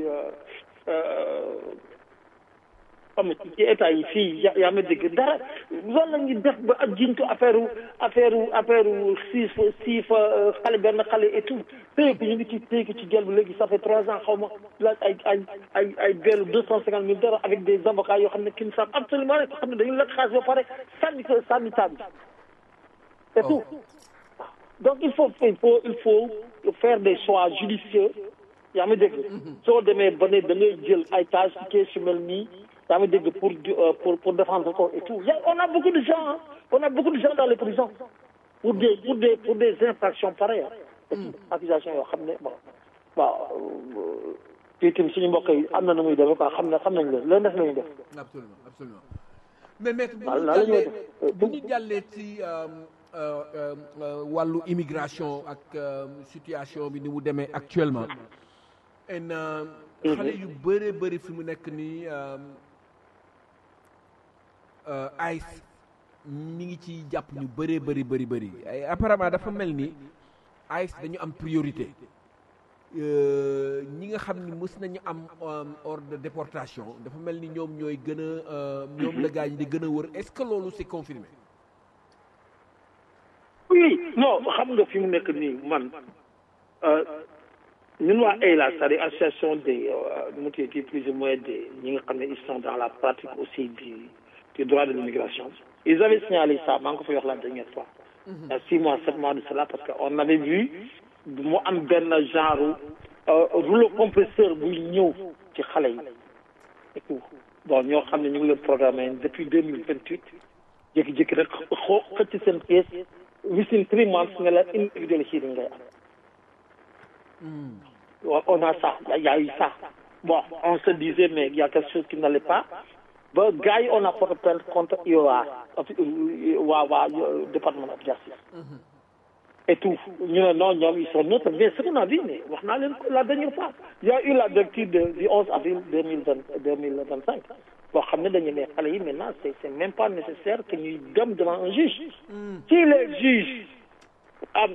xam ci état yi fii yaa ma dégg dara loolu la ñuy def ba ak jiñ ko affaire affaire affaire siif siif xale benn xale et tout téye ko ñu ngi ci téye ko ci gel bi léegi ça fait trois ans xaw ma laaj ay ay ay ay bellu deux cent cinquante mille dara avec des avocats yoo xam ne qui ne savent absolument rek xam ne dañu lekk xaalis ba pare sànni ko sànni taab bi et tout donc il faut il faut il faut faire des choix judicieux yaa ma dégg soo demee ba ne da ngay jël ay tâches ci kees yu mel nii yaa ngi dégg pour pour pour défendre ko et tout on a beaucoup de gens on a beaucoup de gens dans les prisons pour des pour des pour des infractions pareilles accusations yoo xam ne bon waaw fii tamit suñu mbokk yi am na nu muy demee quoi xam ne xam nañ leen leen def la ñuy def. absolument absolument mais maître bu waaw ñu la ñuy jàllee def bu ñu jàllee ci wàllu immigration ak situation bi ni mu demee actuellement en xale yu bëree bëri fi mu nekk nii ICE mi ngi ci jàpp ñu bëree bëri bëri bëri ay apparemment dafa mel ni ICE dañu am priorité ñi nga xam ni mës nañu am ordre de déportation dafa mel ni ñoom ñooy gën a ñoom la gaa ñi di gën a wër est-ce que loolu c'est confirmé oui non xam nga fi mu nekk nii man ñun waa AILA c'est-à-dire association des mu tuddati plus ou moins des ñi nga xam ne ils sont dans la pratique aussi du du droit de l'immigration ils avaient signalé ça maa ngi ko fay wax la dernière fois il y a six mois sept mois de cela parce que on avait vu mu am benn genre rouleau compresseur buy ñëw ci xale yi et tout bon ñoo xam ne ñu ngi leen programmé depuis deux mille vingt huit jékki-jékki rek xoo xëcc seen pièce within three months nga la individual hearing ngay am on a ça il y a eu ça bon on se disait mais il y a quelque chose qui n'allait pas ba gars yi on a porté plainte contre IOA waa waa département of justice et tout ñu ne non ñoom ils sont neutres mais ce qu'on a vu mais wax naa leen ko la dernière fois il y a eu la directive de du 11 avril deux mille vingt deux mille vingt cinq boo xam ne dañu ne xale yi maintenant c'est c'est même pas nécessaire que ñuy dem devant un juge si les juges am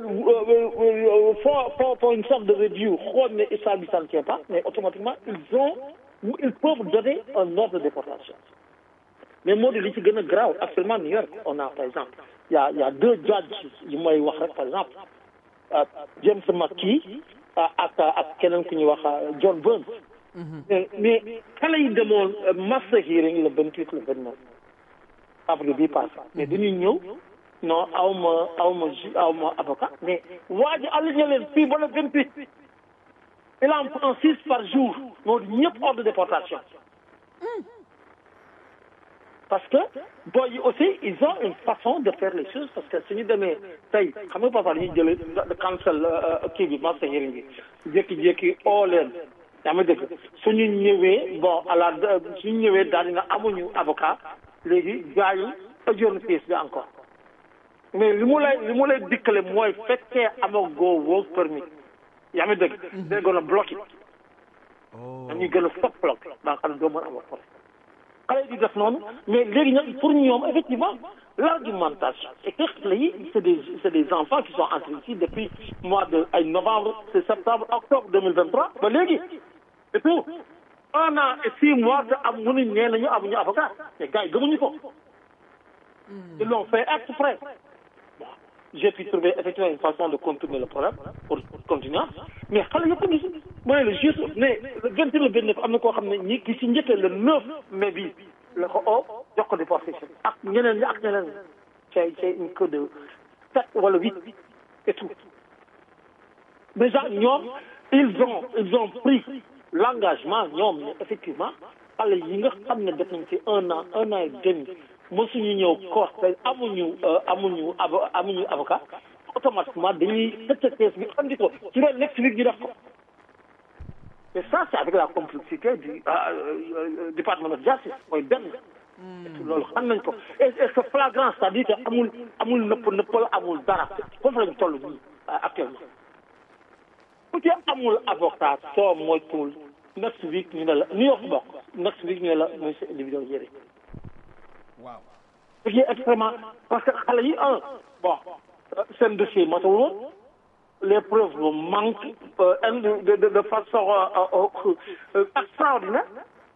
font font font une sorte de review xool ne histoire bi ça ne tient pas mais automatiquement ils ont ils peuvent donner un ordre de déportation mais moo di li ci gën a grave actuellement New York on a par exemple il y a il y a deux judges yu may wax rek par exemple James McKee ak ak keneen ku ñuy wax John Burns mais mais xale yi demoon master hearing le vingt huit le vingt neuf après bii passé mais dañuy ñëw non aw ma aw ma ju aw ma avocat mais waa ji aligné leen fii ba le vingt huit il en prend six par jour moo di ñëpp ordre de déportation parce que boy yi aussi ils ont une façon de faire les choses parce que suñu demee tey xam nga parfois dañuy jëlee de cancel kii bi master hearing bi jékki-jékki oo leen yaa ma dégg suñu ñëwee bon à la suñu ñëwee daal dina amuñu avocat léegi gars yi ajourne pièce bi encore mais li mu lay li mu lay dikkale mooy fekkee amagoo work permit yaa ma dégg day gën a bloqué dañuy gën a stop block daa xam ne doo mën am wax xale yi di def noonu mais léegi nag pour ñoom effectivement l'argumentation et que xale yi c'est des c'est des enfants qui sont entrés ici depuis mois de ay novembre c'est septembre octobre deux mille vingt trois ba léegi et tout un an et six mois te am mënuñ nee nañu amuñu avocat mais gars yi gëmuñu ko ils l'ont fait exprès bon j'ai pu trouver effectivement une façon de contourner le problème pour continuer mais xale yëpp ngi si mooy le juste mais le vingt et le vingt neuf am na koo xam ne ñi ki si njëkkee le neuf mai bi la ko oo jox ko déportation ak ñeneen ñi ak ñeneen ñi c'est c'est une queue de sept wala huit et tout déjà ñoom ils ont ils ont pris l'engagement ñoom ne effectivement xale yi nga xam ne def nañ ci un an un an et demi mosuñu ñëw koor te amuñu amuñu avo amuñu avocat automatiquement dañuy tëj kees bi andi ko ci leen next week ñu def ko et ça c'est avec la complicité du département de justice mooy benn loolu xam nañ ko et c'est flagrant c'est-à-dire que amul amul nëpp nëppal amul dara foofu lañ toll nii actuellement ku ci amul avocat soo moytuwul next week ñu ne la New York bokk next week ñu ne la monsieur individuel yére waaw ce qui est extrêmement parce que xale yi un bon seen dossier matul woon les preuves manquent de de de façon extraordinaire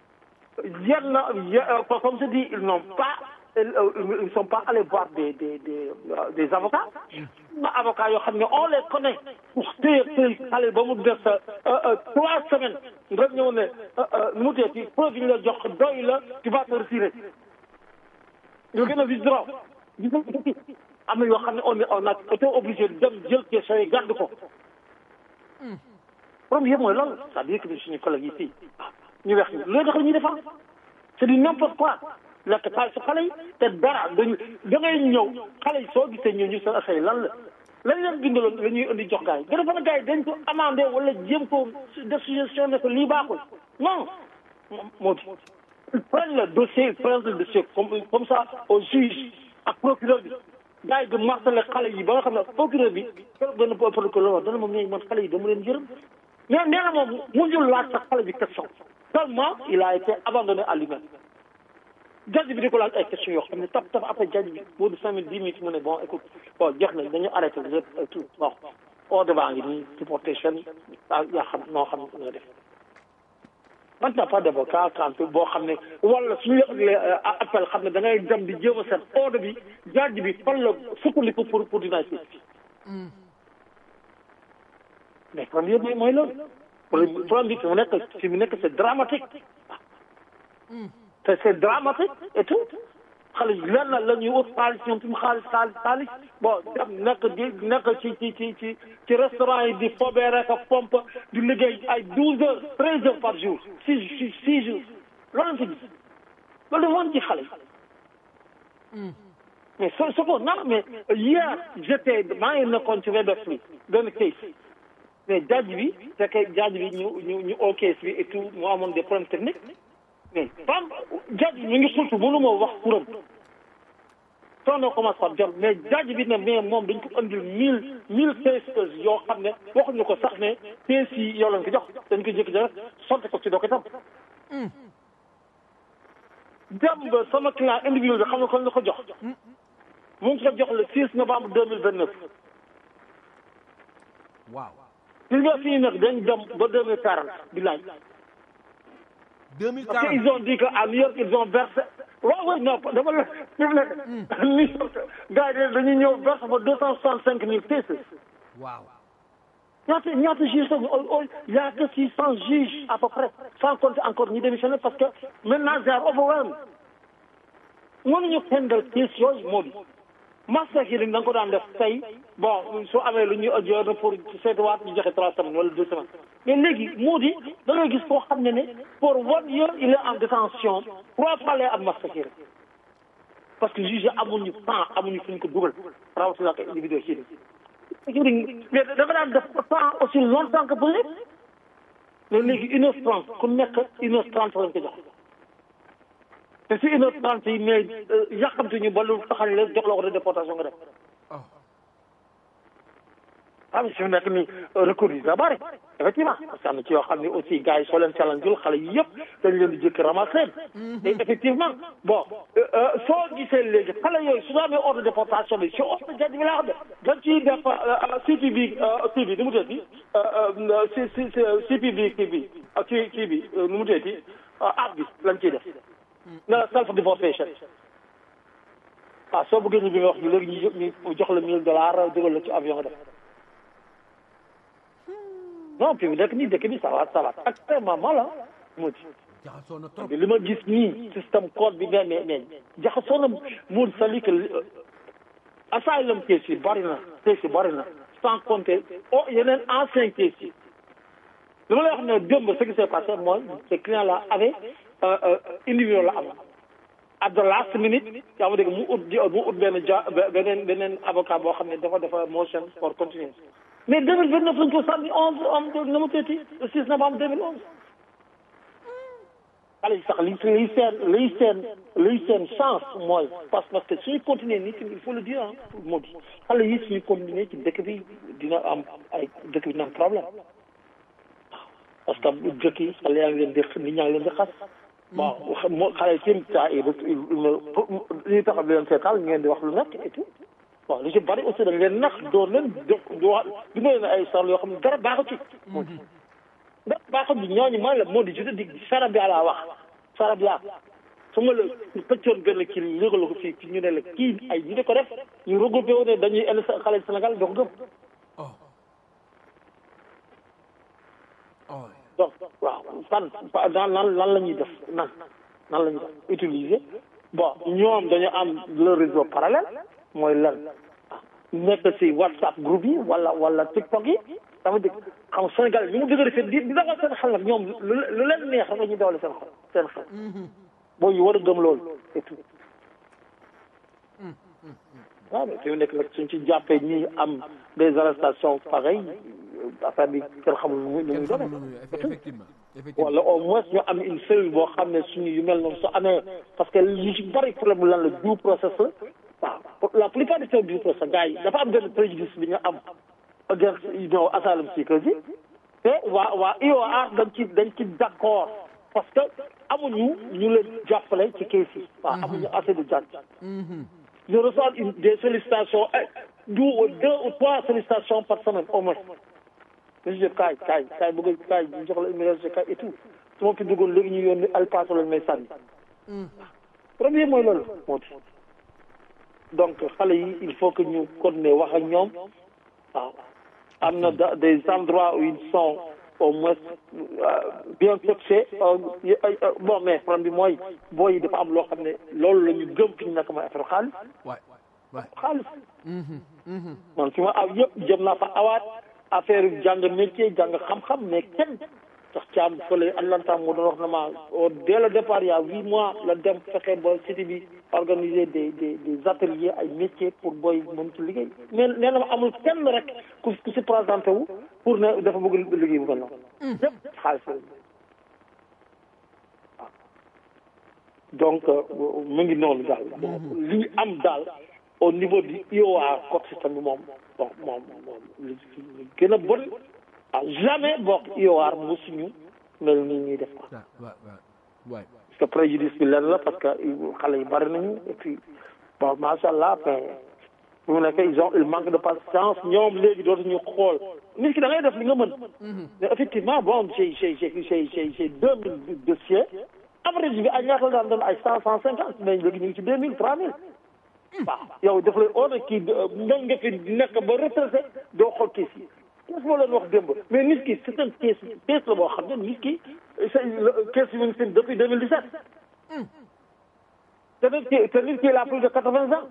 yenn comme je dis ils n'ont pas ils sont pas allés voir des des des des avocats avocats yoo xam ne on les connaît pour téye téye xale ba mu des trois semaines nga ñëw ne nu mu tee ci preuve yi ñu la jox doy la tu vas te retirer ñu gën a withdraw am na yoo xam ne on on a été obligé dem jël question yi gàdd ko problème yëpp mooy loolu c'est-à-dire que suñu collègue yi fii ñu weex ñi loolu tax la ñuy defar c'est du n'importe quoi lekk xaalis su xale yi te dara dañu da ngay ñëw xale yi soo gisee ñëw ñu seen affaire yi lan la lañ leen bindaloon la ñuy indi jox gars yi gën a fa gars yi dañ ko amandé wala jéem ko def suggestion ne ko lii baaxul non moo di ils prennent le dossier ils prennent le dossier comme comme ça au juge ak procureur bi gars yi di martelé xale yi ba nga xam ne procureur bi keroog benn procureur wax dana moom ñooy man xale yi dama leen yërëm mais nee na moom mujjul laaj sax xale bi question tellement il a été abandonné à lui-même judge bi di ko laaj ay questions yoo xam ne tap tap après judge bi boo di cinq minutes dix minutes mu ne bon écoute bon jeex na dañu arrêté lépp tout bon ordre baa ngi nii déportation yaa xam noo xam nga def maintenant pas d'avocat quand boo xam ne wala suñu appel xam ne da ngay dem di jéem a seet ordre bi judge bi fan la sukkandiku pour pour dina si mais problème yëpp mooy loolu problème bi fi mu nekk fi mu nekk c'est dramatique te c'est dramatique et tout xale yi lenn la ñuy ut xaalis ñoom fi mu xaalis xaalis xaalis bon dem nekk di nekk ci ci ci ci ci restaurant yi di fobee rek a pompe di liggéey ay douze heures treize heures par jour six six six jours loolu lañ fi gis loolu dafa woon ci xale yi mais so so ko non mais hier j'étais maa ngi nekkoon ci Web bi benn case mais judge bi fekkee judge bi ñu ñu ñu au case bi et tout mu amoon des problèmes techniques mais femme judge mi ngi sultu mënu ma wax turam soo na commence par jot mais judge bi ne mais moom dañ ko andil mille mille cases yoo xam ne waxuñu ko sax ne case yi yow lañ ko jox dañ ko jékki rek sotti ko ci doo ko tam dem ba sama client individuel bi xam ne kon la ko jox mu ngi ko jox le 6 novembre 2029 waaw gis nga fii nag dañ dem ba 2040 di laaj parce que 2040 ils ont dit que à New York ils ont versé waaw waaw non dama la fi mu nekk New York gars yi dañuy ñëw verse ba deux cent soixante cinq mille cases waaw ñaata ñaata juge sax il y a que six cent juges à peu près sans compter encore ñi démissionné parce que maintenant they are overwhelmed mënuñu handle case yooyu moo di master hearing da nga ko daan def tey bon su amee lu ñuy adjourné pour seetuwaat ñu joxe trois semaines wala deux semaines mais léegi moo di da ngay gis koo xam ne ne pour one year il est en détention trois fois lay am master hearing parce que juge amuñu temps amuñu fu ñu ko dugal rawatina ak individu hearing hearing mais dafa daan def temps aussi longtemps que possible mais léegi une heure trente ku nekk une heure trente lañ ko jox te si une heure trente yi mais yàqamti ñu ba lu taxal la jox la ko de déportation nga def ah mais fi mu nekk nii recours yi da bëri effectivement parce que am na ci yoo xam ne aussi gars yi soo leen challenge xale yi yëpp dañ leen di jëkk ramasser te effectivement bon soo gisee léegi xale yooyu su amee ordre de déportation bi si ordre de bi laa xam ne dañ ciy def CPB kii bi nu mu tëddi si si CPB kii bi kii kii bi nu mu tëddi app bi lañ ciy def na self deportation ah soo bëggee ñu bi nga wax ñu léegi ñu ñu jox la mille dollars dugal la ci avion nga def non puis dëkk nii dëkk bi ça va ça va extrêmement mal ah moo ci jaxasoo na trop li ma gis nii système code bi mais mais mais jaxasoo na mun sali que asylum case yi bari na case yi bari na sans compter oh yeneen ancien case yi li ma lay wax ne démb ce qui s'est passé mooy ce client là avait individuel la am at the last minute yaa ma dégg mu ut mu ut benn ja beneen beneen avocat boo xam ne dafa dafa motion for continuance mais 2029 lañ ko sànni 11 am na mu tëti le 6 novembre 2011 xale yi sax li liy seen liy seen liy seen chance mooy parce parce que suñu continuer nii il faut le dire ah moo di xale yi suñu continuer ci dëkk bi dina am ay dëkk bi dina am problème parce que dëkk yi xale yaa ngi leen di nit ñaa ngi leen di xas bon moo xale yi tim ta li tax di leen seetal ngeen di wax lu nekk et tout bon lu ci bari aussi dañ leen nax doon leen jox du wax du leen ay sar yoo xam ne dara baaxu ci moo di dara baaxu ci ñooñu mooy la moo di jute di sara bi laa wax sara bi laa su ma la pëccoon benn kii yëgal ko fii ñu ne la kii ay ñu di ko def ñu regroupé wu ne dañuy indi xale Sénégal doo ko gëm donc waaw fan nan lan lan la ñuy def nan nan la ñuy def utiliser bon ñoom dañu am le réseau parallèle mooy lan nekk si whatsapp groupe yi wala wala tiktok yi dama dégg xam Sénégal ñu mu dëgg defee di di dawal seen xel nag ñoom lu leen neex rek la ñuy dawale seen xel seen xel boo ñu war a gëm loolu et tout waaw mais fi mu nekk nag suñ ci jàppee ñi am des arrestations pareilles affaire bi kenn xamul nu muy nu muy doonee effectivement wala au moins ñu am une cellule boo xam ne suñu yu mel noonu su amee parce que li ci bari problème lan la due process la waaw la plupart du temps due process gars yi dafa am benn préjudice bi ñu am against you know asylum seekers yi te waa waa IOR dañ ci dañ ci d'accord parce que amuñu ñu leen jàppale ci case yi waaw amuñu assez de judge je reçois une des sollicitations deux deux ou trois sollicitations par semaine au moins monsieur kaay kaay kaay bëgg kaay ñu jox la immunité kaay et tout su ma fi duggoon léegi ñu yónni alpaso lañ may sànni premier mooy loolu moo di donc xale yi il faut que ñu continuer wax ak ñoom waaw am na des endroits où ils sont au moins bien fixés bon mais problème bi mooy booy yi dafa am loo xam ne loolu la ñu gëm fi ñu nekk mooy affaire xaalis waay waay xaalis man fi ma aw yëpp jëm naa fa awaat affaire jàng métier jàng xam-xam mais kenn sax caam fële Atlanta moo doon wax na ma dès le départ il y a huit mois la dem fexe ba cité bi organiser des des des ateliers ay métiers pour booy mën ci liggéey mais nee na ma amul kenn rek ku ku si présenté wu pour ne dafa bëgg liggéey bu mel noonu yëpp xaalis la waaw donc mu ngi noonu daal li ñu am daal au niveau du IOA code système bi moom bon moom moom li gën a bon ah jamais bokk IOR mosuñu mel nii ñuy def quoi. waay waay parce que préjudice bi lenn la parce que xale yi bari nañu et puis bon macha allah mais bu mu nekk ils ont il manque de patience ñoom léegi dootuñu xool nit ki da ngay def li nga mën. mais effectivement bon j'ai j'ai j'ai j'ai j'ai deux mille dossiers average bi ay ñaata la daan doon ay cent cent cinquante mais léegi ñu ngi ci deux mille trois mille. waaw yow daf lay oone kii nga nga fi nekk ba retraité doo xool kii si mosuma leen wax démb mais nit ki c'est un case case la boo xam ne nit ki c'est case yi mu ngi depuis 2017 te nit ki te nit ki il a plus de quatre-vingts ans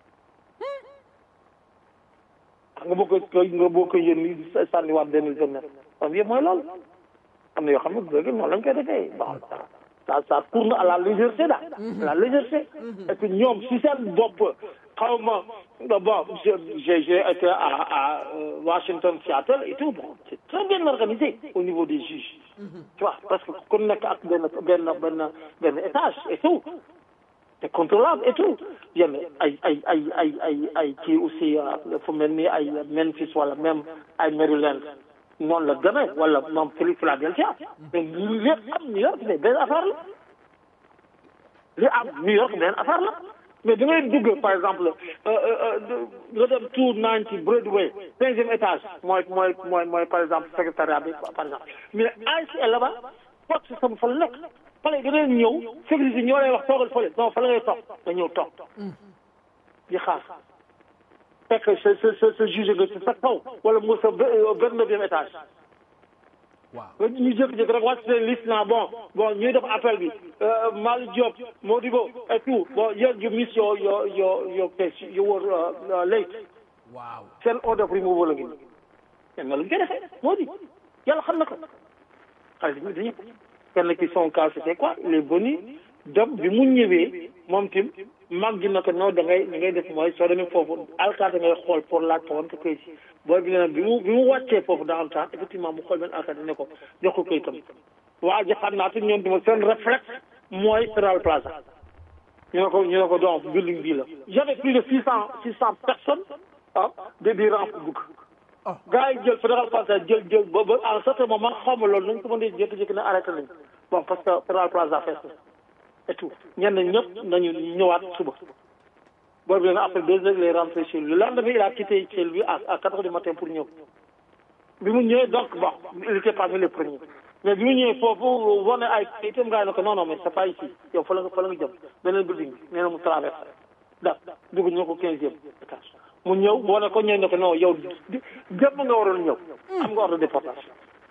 nga boo ko nga boo ko yéen ni sànniwaat deux mille vingt neuf kon yëpp mooy loolu am na yoo xam ne léegi noonu lañ koy defee bon ça ça tourne à la légèreté daal la légèreté et que ñoom si seen bopp xaw ma bon j'ai j'ai été à à Washington Seattle et tout bon c'est très bien organisé au niveau des juges tu vois parce que ku nekk ak benn benn benn benn étage et tout c'est contrôlable et tout yenn ay ay ay ay ay ay kii aussi fu mel ni ay Memphis wala même ay Maryland noonu la demee wala moom Philadelphia mais li am New York mais benn affaire la li am New York benn affaire la mais da ngay dugg par exemple nga dem two ninety Broadway quinzième étage mooy mooy mooy mooy par exemple secrétariat bi par exemple mais ASL là-bas porte système fa la nekk fale da ngay ñëw sécurité ñoo lay wax toogal fële non fa la ngay toog nga ñëw toog di xaar fekk sa sa sa sa juge nga ci sa kaw wala mu sa vingt-neuvième étage waaw ñu jékki-jékki rek wàcc seen liste naa bon bon ñuy def appel bi Malick Diop Modibo et tout bon yéen you miss your your your your case you were late waaw seen order of removal la ngi nii kenn la ñu koy defee moo di yàlla xam na ko xale bi dañu kenn ki son cas c'était quoi il est venu dem bi mu ñëwee moom tim mag gi na ko non da ngay da ngay def mooy soo demee foofu alkaati ngay xool pour laaj ko wante këyit booy bi ne bi mu bi mu wàccee foofu dans le temps effectivement mu xool benn alkaati ne ko jox ko këyitam waa ji xam naa te ñoom dama seen réflexe mooy Federal Plaza ñu ne ko ñu ne ko donc building bii la j'avais plus de six cent six cent personnes ah de di rang pour dugg gars yi jël Federal Plaza jël jël ba ba à un certain moment xaw ma loolu nañ ko mën a jékki-jékki ne arrêté nañ bon parce que Federal Plaza fees na et tout ñenn ñëpp nañu ñëwaat suba boobu bi après deux heures il est rentré chez lui le lendemain il a quitté chez lui à à quatre heures du matin pour ñëw bi mu ñëwee donc bon il était parmi les premiers mais bi mu ñëwee foofu wane ay itam gars yi ne ko non non mais c'est pas ici yow fa la nga fa la nga jëm beneen building bi nee na mu traversé da dugg ñu ko quinzième étage mu ñëw boo ne ko ñëw ne ko non yow jëpp nga waroon ñëw am nga ordre de déportation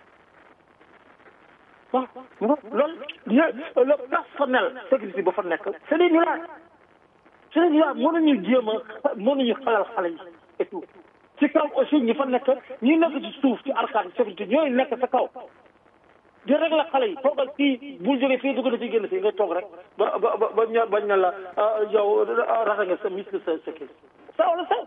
waaw loolu le personnel sécurité ba fa nekk c'est des milliards c'est des milliards mënuñu jéem a mënuñu xalal xale yi et tout ci kaw aussi ñi fa nekk ñi nekk ci suuf ci arcade sécurité ñooy nekk sa kaw di rek la xale yi toogal fii bul jógee fii dugg na fi génn fii nga toog rek ba ba ba ba ña bañ na la yow rata nga sa misque sa sa kii ça wala ça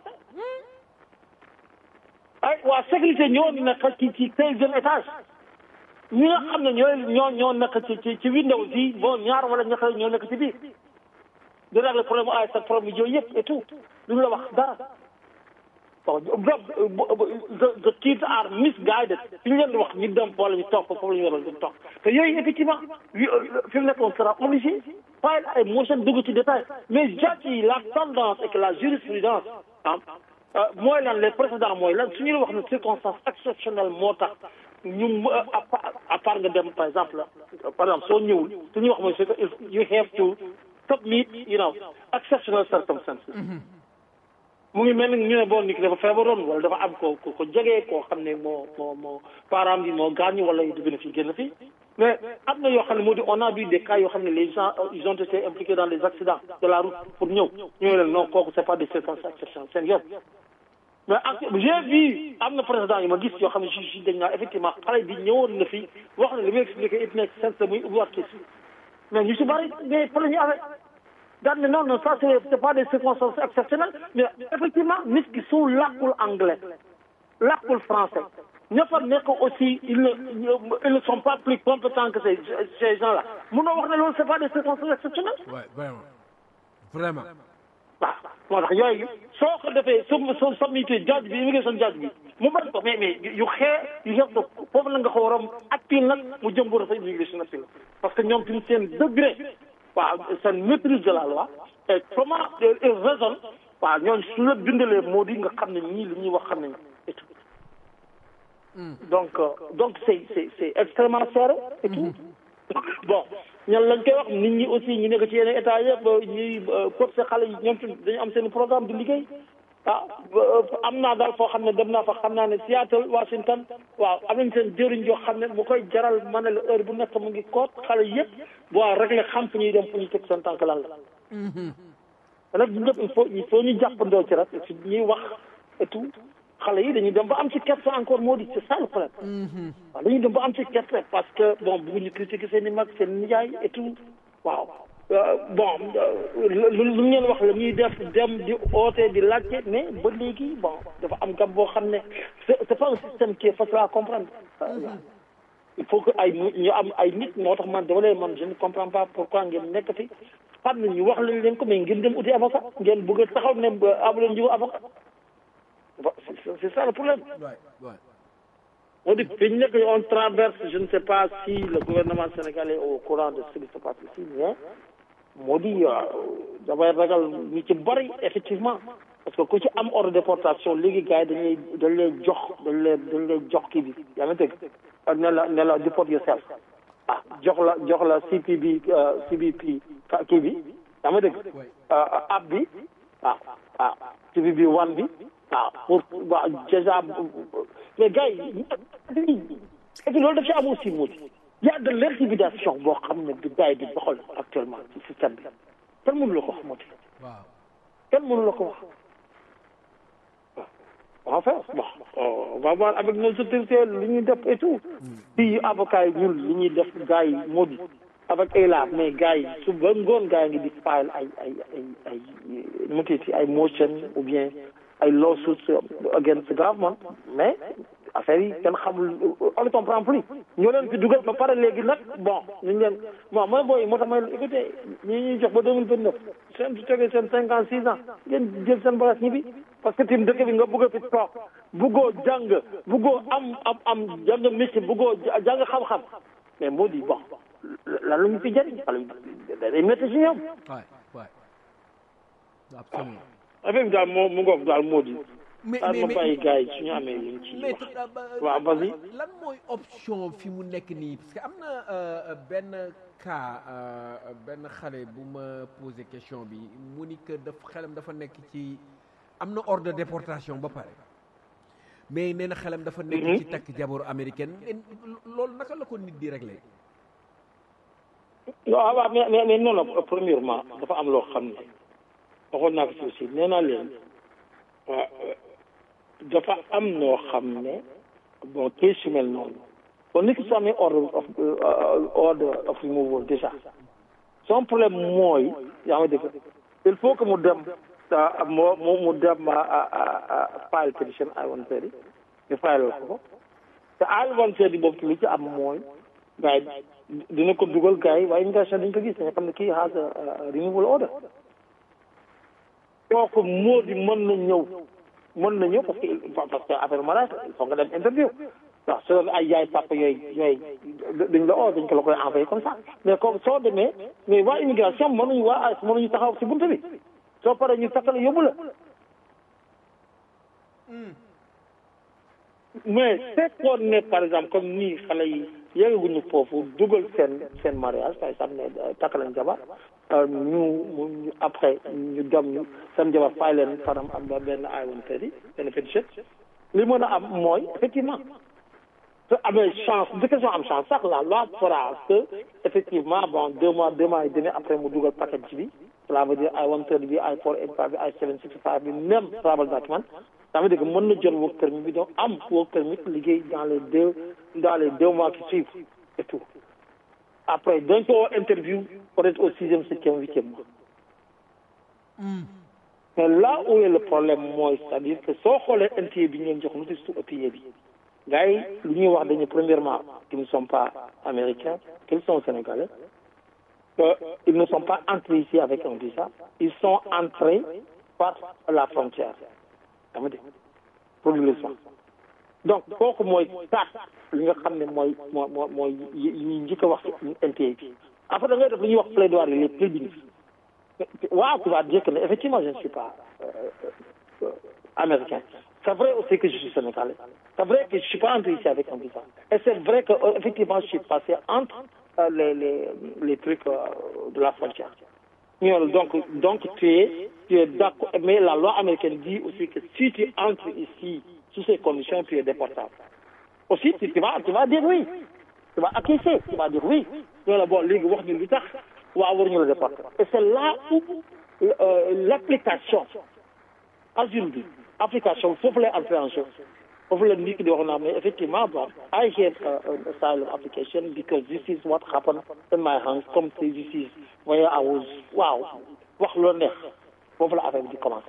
ay waa sécurité ñoo nekk ci ci quinzième étage ñi nga xam ne ñooy ñoo ñoo nekk ci ci ci Windows yi bon ñaar wala ñett ñoo nekk ci biir di régler problème ay sa problème yooyu yëpp et tout duñu la wax dara bon the the kids are misguided fi ñu leen di wax ñu dem wala ñu toog foofu la ñu waroon di toog te yooyu effectivement fi mu nekk on sera obligé pas ay motion dugg ci détail mais judge yi la tendance et que la jurisprudence ah mooy lan les précédents mooy lan su ñu wax ne circonstance exceptionnelle moo tax ñu à part nga dem par exemple par exemple soo ñëwul su ñuy wax mooy c'est que you have to submit you know exceptional circumstances mu ngi mel ni ñu ne bon nit ki dafa feebaroon wala dafa am ko ko jege koo xam ne moo moo moo parent bi moo gaañu wala dugg na fi génn fi mais am na yoo xam ne moo di on a vu des cas yoo xam ne les gens ils ont été impliqués dans des accidents de la route pour ñëw ñëw leen non kooku c'est pas des circonstances exceptionnelles seen yoon mais ak j'ai vu am na président yi ma gis yoo xam ne si dañ naa effectivement xale bi ñëwoon na fi wax na li muy expliqué it nekk sens muy ubbiwaat kii mais ñu si bari mais fa la ñu amee daan ne non non ça c'est c'est pas des circonstances exceptionnelles mais effectivement nit ki su làkkul anglais làkkul français ña fa nekk aussi ils ne ils ne sont pas plus compétents que ces ces gens là munoo wax ne loolu c'est pas des circonstances exceptionnelles. Ouais, vraiment vraiment. waaw moo tax yooyu soo ko defee su su submité judge bi immigration judge bi mu bañ ko mais mais yu xee yu xeex ko foofu la nga ko waroon appeal nag mu jëm bu rafet immigration appeal parce que ñoom tamit seen degré waaw seen maîtrise de la loi et comment ils raisonnent waaw ñooñu su la bindalee moo di nga xam ne ñii li ñuy wax xam nañu et tout donc donc c'est c'est c'est extrêmement serré et tout bon ñan lañ koy wax nit ñi aussi ñu nekk ci yeneen état yëpp ñuy forcé xale yi ñoom tamit dañu am seen programme di liggéey ah am naa daal foo xam ne dem naa fa xam naa ne Seattle Washington waaw am nañ seen jëriñ joo xam ne mu koy jaral ma ne la heure bu nekk mu ngi koot xale yëpp bu waa rek la xam fu ñuy dem fu ñuy teg seen tànk lan la te nag ñëpp il faut il faut ñu jàppandoo ci rek si ñuy wax et tout xale yi dañuy dem ba am ci kersa encore moo di c'est ça le problème waaw dañuy dem ba am ci kersa parce que bon bëgguñu critiquer seen i mag seen nijaay et tout waaw bon lu lu ngeen wax la ñuy def dem di oote di laajte mais ba léegi bon dafa am gab boo xam ne c'est c'est pas un système qui est facile à comprendre il faut que ay ñu am ay nit moo tax man dama leen man je ne comprends pas pourquoi ngeen nekk fi xam ne ñu wax lañ leen ko mais ngeen dem uti avocat ngeen bëgg a taxaw ne amu leen jiwu avocat c'est ça le problème moo di fi ñu nekk on traverse je ne sais pas si le gouvernement sénégalais est au courant de ce qui se passe ici mais moo di damay ragal ñu ci bari effectivement parce que ku ci am ordre de déportation léegi gars yi dañ lay dañ lay jox dañ lay dañ lay jox kii bi yaa ngi dégg ne la ne la deport yourself ah jox la jox la CPB CBP kii bi yaa ngi dégg app bi waaw waaw CPB one bi waaw pour waaw déjà mais gars yi et puis loolu daf ci am aussi moo di y a de l'intimidation boo xam ne bi gars yi di doxal actuellement ci système bi kenn mënu la ko wax moo di kenn mënu la ko wax waaw enfin bon on va voir avec nos autorités li ñuy def et tout fii avocat yi ñun li ñuy def gars yi moo di avec ELA mais gars yi su ba ngoon gars yi ngi di file ay ay ay ay nu ci ay motion ou bien ay lawsuits against the government mais affaire yi kenn xamul on ne comprend plus ñoo leen fi dugal ba pare léegi nag bon ñu leen bon mooy booy moo tax may écoutez ñi ñuy jox ba deux mille vingt neuf seen su tegee seen cinquante six ans ngeen jël seen bagage ñibbi parce que tim dëkk bi nga bëgg a fi toog bëggoo jàng bëggoo am am am jàng métier bëggoo jàng xam-xam mais moo di bon lan la ñu fi jëriñ wala day métti si ñoom affaire bi daal moo mu ngoog daal moo di mais daal ma mais bàyyi gars yi suñu amee luñ ci mais wax waaw vas-y lan mooy option fi mu nekk nii parce que am na euh, benn cas euh, benn xale bu ma posé question bi mu ni que daf xelam dafa nekk ci am na ordre de déportation ba pare mais nee na xelam dafa nekk Mhm. ci takk jaboru américaine Et loolu naka la ko nit di réglé non ah waaw mais mais mais non non premièrement dafa am loo xam ne waxoon naa ko ci aussi nee naa leen waa dafa am noo xam ne bon kii su mel noonu kon nit ki su amee ordre of ordre of removal déjà son problème mooy yaa ngi dégg il faut que mu dem ah, moo mu mu dem ah, ah, ah, file petition I-130 ñu file ko ko te I-130 boobu li ci am mooy gars yi dina ko dugal gars yi waaye immigration dañ ko gis dañu xam ne kii has a removal order kooku moo di mën na ñëw mën na ñëw parce que parce que affaire mariage il faut nga dem interview waaw su doon ay yaay papa yooyu yooyu dañ la oo dañ ko la koy envoyé comme ça mais comme soo demee mais waa immigration mënuñu waa AS mënuñu taxaw si buntu bi soo paree ñu takk la yóbbu la mais fekkoon ne par exemple comme nii xale yi yeggaguñu foofu dugal seen seen mariage par exemple ne takk lañ jabar ñu ñu après ñu dem ñu seen jabar fay leen fanam am ba benn I-130 benn pétition li mën a am mooy effectivement su amee chance de question am chance sax la loi fera que effectivement bon deux mois deux mois et demi après mu dugal paquet bi cela veut dire I-130 bi I-485 bi I-765 bi même travel document ça veut dire que mën na jël work permit bi donc am work permit liggéey dans les deux dans les deux mois qui suivent et tout après dañ ko interview peut-être au sixième septième huitième mois mais là où est le problème mooy c'est-à-dire que soo xoolee NTA bi ñu leen jox notice to appear bi gars yi li ñuy wax dañu premièrement qu'ils ne sont pas américains qu'ils sont sénégalais que ils ne sont pas entrés ici avec un visa ils sont entrés par la frontière dama dégg progressivement donc kooku mooy taat li nga xam ne mooy moo moo mooy yi ñuy njëkk a wax ci NTA bi après da ngay def li ñuy wax plaidoirie les pleadings waaw tu vas dire que effectivement je ne suis pas euh, euh, américain c'est vrai aussi que je suis sénégalais c'est vrai que je suis pas entré ici avec un visa et c'est vrai que euh, effectivement je suis passé entre euh, les les les trucs euh, de la frontière ñu ne la donc donc tu es tu es d'accord mais la loi américaine dit aussi que si tu entres ici sous ces conditions tu es déportable aussi tu, tu vas tu vas dire oui tu vas acquiescer tu vas dire oui ñu ne la bon léegi wax ñu lu tax waaw war ñu la déporter et c'est là où euh, l'application asile bi application foofu lay entrer en jeu foofu la nit ki di wax naa mais effectivement bon I have uh, an asylum application because this is what happened in my hands comme si this is where I was waaw wax loo neex foofu la affaire bi di commencer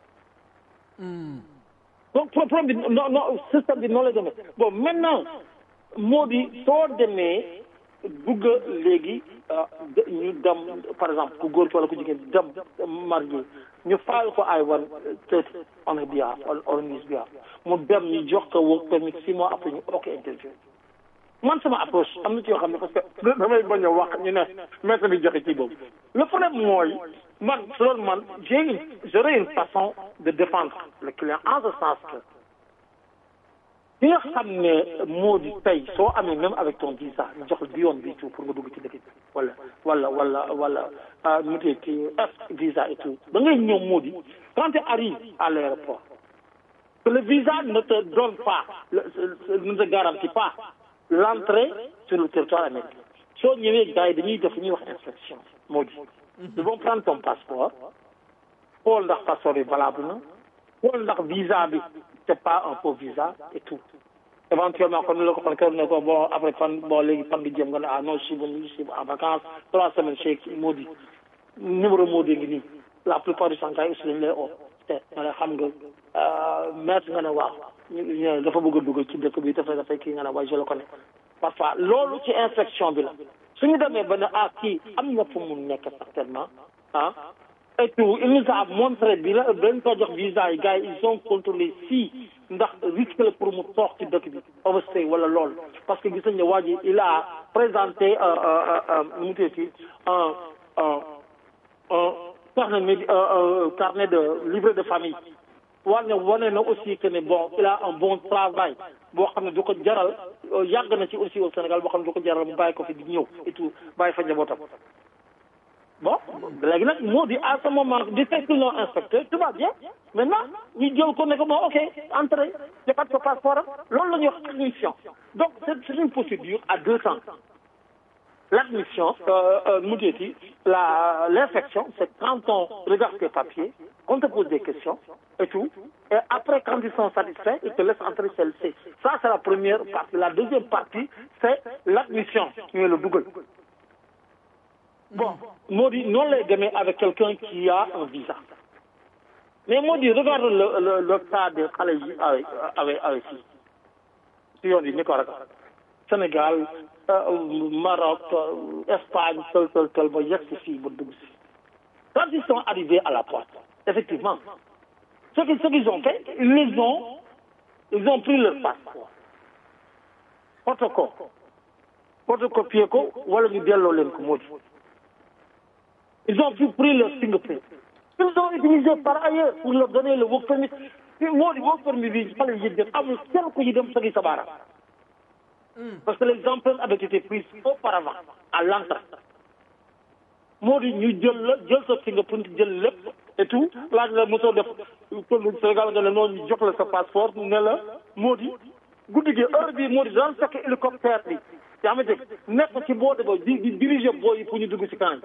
donc problème bi non non système bi noonu la demee bon maintenant moo di soo demee bugg léegi ñu dem par exemple ku góor ki wala ku jigéen dem marié ñu fayal ko ay wan thirty on a behalf on his behalf mu dem ñu jox ko work permit six mois après ñu ok interview man sama approche am na ci yoo xam ne parce que damay bañ a wax ñu ne maître bi joxe ci boobu le problème mooy man loolu man j'ai une j'aurais une façon de défendre le client en ce sens que li nga xam ne moo di tey soo amee même avec ton visa ñu jox la bi yoon bi tout pour nga dugg ci dëkk bi wala wala wala wala mu tee ci F visa et tout da ngay ñëw moo di quand tu arrives à l'aéroport que le visa ne te donne pas ne te garantit pas l'entrée sur le territoire américain soo ñëwee gars yi dañuy def ñuy wax inspection moo di ils vont prendre ton passeport xool ndax passeport bi valable na xool ndax visa bi c'est pas un faux visa et tout éventuellement kon la ko fan kër ne ko bon après fan bon léegi fan nga jëm nga ne ah non je suis venu je suis en vacances trois semaines chez moo di numéro moo di ngi nii la plupart du temps gars yi aussi dañu lay oo te nga ne xam nga maître nga ne waaw ñu dafa bëgg a dugg ci dëkk bi dafay dafay kii nga ne waaye je le connais parfois loolu ci inspection bi la suñu demee ba ne ah kii am na fu mu nekk certainement ah et tout il nous a montré bi la dañ ko jox visa yi gars yi ils ont contrôlé si ndax risque la pour mu toog ci dëkk bi overstay wala lool parce que gis nañ ne waa ji il a présenté mu tuddati un un un carnet médi carnet de livret de famille war ne wane na aussi que ne bon il a un bon travail boo xam ne du ko jaral yàgg na ci aussi au Sénégal boo xam ne du ko jaral mu bàyyi ko fi di ñëw et tout bàyyi fa njabootam bon léegi nag moo di à ce moment di fekk non inspecteur tout va bien maintenant ñu jël ko ne ko bon ok entrée joxaat ko passeport am loolu la ñuy wax admission donc c'est une procédure à deux temps l'admission mu deeti la l'inspection c'est quand on regarde tes papiers on te pose des questions et tout et après quand ils sont satisfaits ils te laissent entrer celle-ci ça c'est la première partie la deuxième partie c'est l'admission ñu la dugal bon moo di noonu lay demee avec quelqu'un qui a un visa mais moo di regarde le le le cas de xale yi avec avec avec si si yoon yi ni ko rek Sénégal Maroc Espagne tel tel tel ba yegg si fii ba dugg si quand ils sont arrivés à la porte effectivement ce qu'ils ce qu'ils ont fait ils les ont ils ont pris leur passeport photocop photocopier ko wala ñu delloo leen ko moo di ils ont pris leur fingerprint ils ont utilisé par ailleurs pour leur donner le work permit moo di work permit bi xale yi jël amul kenn ku ñu dem sagi sa baaraam parce que les empreintes avaient été prises auparavant à l'entrée moo di ñu jël la jël sa fingerprint jël lépp et tout laaj la mosoo def pël Sénégal nga ne noonu ñu jox la sa passeport ne la moo di guddi gi heure bi moo di daan fekk hélicoptère bi yaa ma dégg nekk ci boo de ba di di diriger booy yi pour ñu dugg ci kanam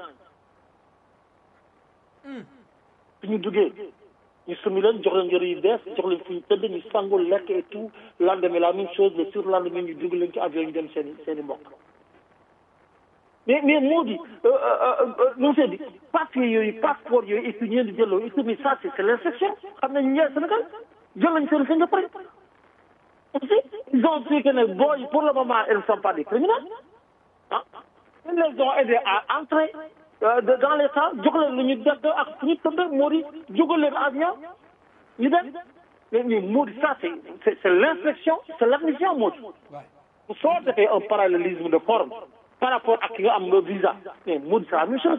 su ñu duggee ñu sumi leen jox leen yëre yu bees jox leen fu ñu tëdd ñu sangu lekk et tout lendemain la même chose le surlendemain ñu dugg leen ci avion ñu dem seen i seen i mbokk mais mais moo di nu mu di papier yooyu passeport yooyu et puis ñeen di jëloo et puis mais ça c'est c'est l'inspection xam nañ ñee Sénégal jël nañ seen seen pare aussi ils ont dit que ne booy pour le moment ils ne sont pas des criminels ah ils les ont aidés à entrer dans les temps jox leen lu ñu def ak fu ñu tëdd moo di jógal leen avion ñu dem mais mais moo di ça c'est c'est c'est l'inspection c'est l'admission moo di soo defee un parallélisme de forme par rapport ak ki nga am nga visa mais moo di c'est la même chose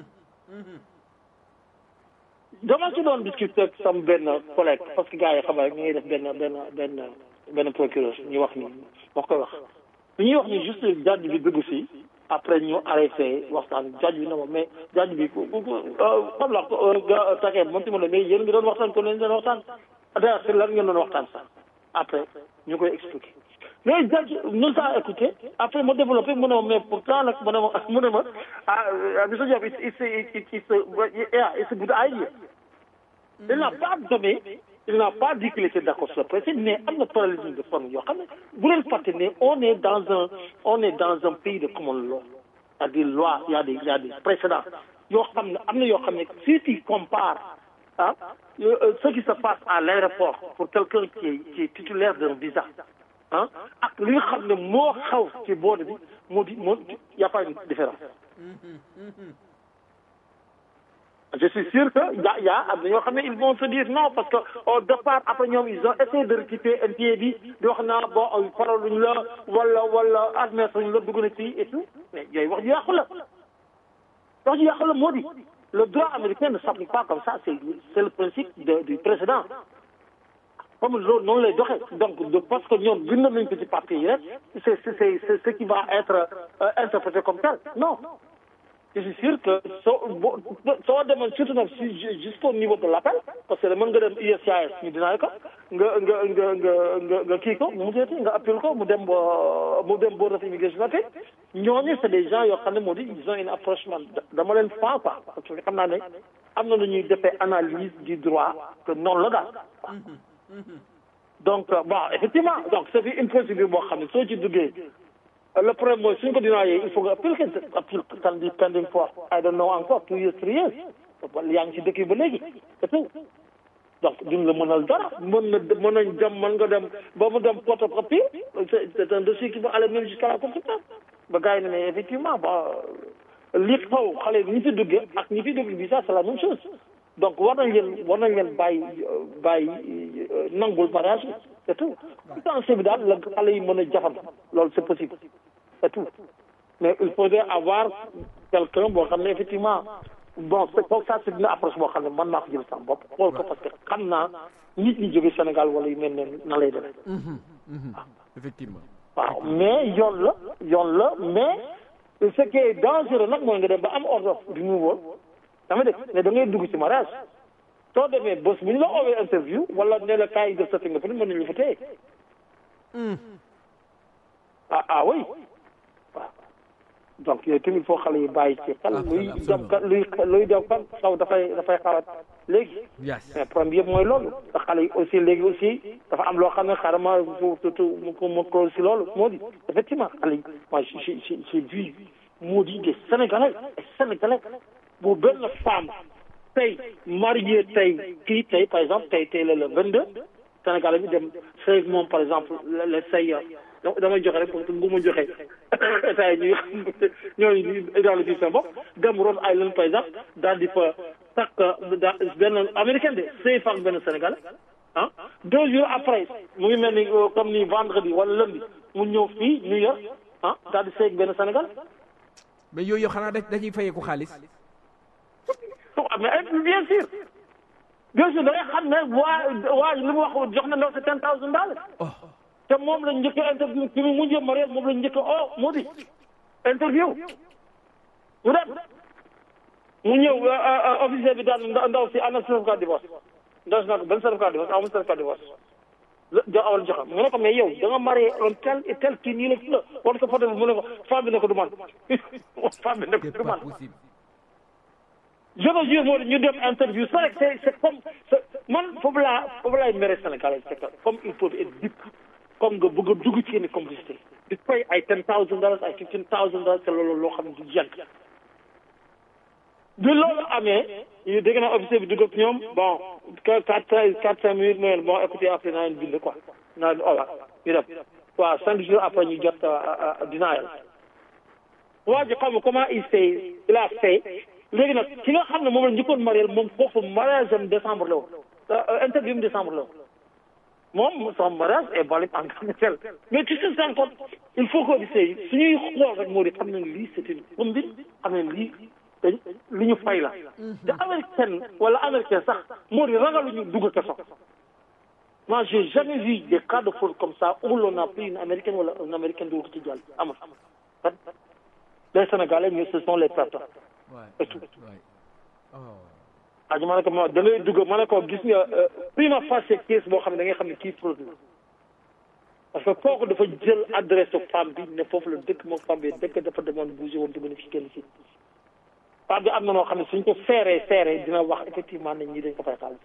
dama ci doon discuter ak sama benn collègue parce que gars yi xam nga ñu ngi def benn benn benn benn procureur ñu wax ni wax koy wax lu ñuy wax ni juste jàdd bi dugg si après ñu arrêté waxtaan jaj bi na ma mais jaj bi ku ku xam la ga takee moom tamit mais yéen ngi doon waxtaan ko leen doon waxtaan d'ailleurs c'est lan ngeen doon waxtaan sax après ñu koy expliqué mais jaj nous a écouté après ma développé mu ne ma mais pourtant nag mu ne ma mu ne ma ah Mr Diop it's it's it's it's yeah it's a good idea il n'a pas donné il n'a pas dit qu'il était d'accord sur le principe mais am na parallélisme de forme yoo xam ne bu leen fàtte ne on est dans un on est dans un pays de common law il y a des lois il y a des il y a des précédents yoo xam ne am na yoo xam ne si tu compares ah ce qui se passe à l'aéroport pour quelqu'un qui est qui est titulaire d'un visa ah ak li nga xam ne moo xaw ci boode bi moo di moo y a pas une différence je suis sûr que ya ya am na ñoo xam ne ils vont se dire non parce que au départ après ñoom ils ont essayé de récupérer NPA bi di wax naa bon faraluñ la wala wala admettre luñ la dugg na ci et tout mais yooyu wax ju yàqu la wax ju yàqu la moo di le droit américain ne s'applique pas comme ça c'est c'est le principe de du précédent comme loolu noonu lay doxee donc de parce que ñoom bind nañ ko ci papier yi rek c'est c'est c'est ce qui va être interprété comme tel non je suis sûr que soo boo soo demoon surtout nag si jusqu'au niveau de l'appel parce que mën nga dem USCIS ñu dinaay ko nga nga nga nga nga nga kii ko mu jeeti nga appel ko mu dem mu dem board of immigration te ñooñu c'est des gens yoo xam ne moo di ils ont une approche man dama leen faa quoi parce que xam naa ne am na lu ñuy defee analyse du droit que noonu la daal donc bon effectivement donc c'est une procédure boo xam ne soo ci duggee le problème mooy suñ ko dinaayee il faut nga appeler que appeler can be pending for I don't know encore two years three years yaa ngi ci dëkk yi ba léegi c'est tout donc duñ la mënal dara mën na mën nañ dem mën nga dem ba mu dem porte copie c'est un dossier qui va aller même jusqu'à la Cour suprême ba gars yi ne mais effectivement ba li xaw xale ñi fi duggee ak ñi fi dugg bi ça c'est la même chose donc war nañ leen war nañ leen bàyyi bàyyi nangul mariage bi c'est tout potentiel bi daal la xale yi mën a jafan loolu c'est possible c'est tout mais il faudrait avoir quelqu'un boo xam ne effectivement bon c'est comme ça c'est une approche boo xam ne man maa ko jël sama bopp xool ko parce que xam naa nit ñi jóge Sénégal wala yu mel ne na lay demee effectivement waaw mais yoon la yoon la mais ce qui est dangereux nag mooy nga dem ba am ordre du nouveau dama dégg mais da ngay dugg ci mariage soo demee bés bu ñu la oowee interview wala ne la kaay def sa fi nga fa mën nañu fa téye ah ah oui waaw donc yooyu tamit foo xale yi bàyyi ci xel luy dem ka luy luy dem kan xaw dafay dafay xawat léegi mais problème yëpp mooy loolu te xale yi aussi léegi aussi dafa am loo xam ne xaaral ma surtout mu ko mu ko si loolu moo di effectivement xale yi moi j'ai j'ai vu moo di des sénégalais et sénégalais bu benn femme tey marié tey kii tey par exemple tey tey la le 22 Sénégalais bi dem sëy moom par exemple le sëy damay joxe rek parce que bu ma joxe état yi ñuy ñooñu identifier seen bopp dem Rhode Island par exemple daal di fa takk da benn américain de sëy fa benn Sénégalais ah deux jours après mu ngi mel ni comme ni vendredi wala lundi mu ñëw fii New York ah daal di sëy benn Sénégal mais yooyu xanaa da dañuy fayeeku xaalis mais bien sûr bien sûr da ngay xam ne waa waa li mu wax jox na ndaw si ten thousand dollars te moom lañ njëkk a interview ci mu mujjee marié moom lañ njëkk a oh moo di interview mu dem mu ñëw officier bi daal ndaw si ana certificat divorce ndaw si nag benn certificat divorce amul certificat divorce jo awal joxe mu ne ko mais yow da nga marié on tel et tel kii nii la la war ko photo bi mu ne ko femme bi ne ko du man femme bi ne ko du man je te jure moo ñu dem interview c'est rek c'est c'est comme man foofu laa foofu laay mere Sénégalais c'est que comme il faut être deep comme nga bëgg a dugg ci yenn complicité di fay ay ten thousand dollars ay fifteen thousand dollars te loolu loo xam ne du jent bi loolu amee ñu dégg naa officier bi dugg ak ñoom bon quatre quatre cinq minutes mooy bon écoutez après naa leen bind quoi naa leen ola ñu dem waaw cinq jours après ñu jot denial waa ji xam comment il fait il a fait léegi nag ki nga xam ne moom la njëkkoon marié moom foofu mariage am décembre la woon interview décembre la woon moom son mariage est valide en tant que tel mais tu te rends compte il faut que officier yi suñuy xool rek moo di xam nañ lii c'est une combine xam nañ lii dañ li ñu fay la te américaine wala américain sax moo di ragaluñu dugg kaso moi j'ai jamais vu des cas de fraude comme ça où l'on a pris une américaine wala un américain dugg ko ci jàll amul les Sénégalais ñu ce sont les perdants et tout ah ma ne ko ma da ngay dugg ma ne ko gis nga prima facie case boo xam ne da ngay xam ne kii fraude la parce que kooku dafa jël adresse femme bi ne foofu la dëkk moom femme bi dëkk dafa demoon bougé woon te mën a fi kenn si femme bi am na noo xam ne suñ ko seeree seeree dina wax effectivement ne ñii dañ ko fay xaalis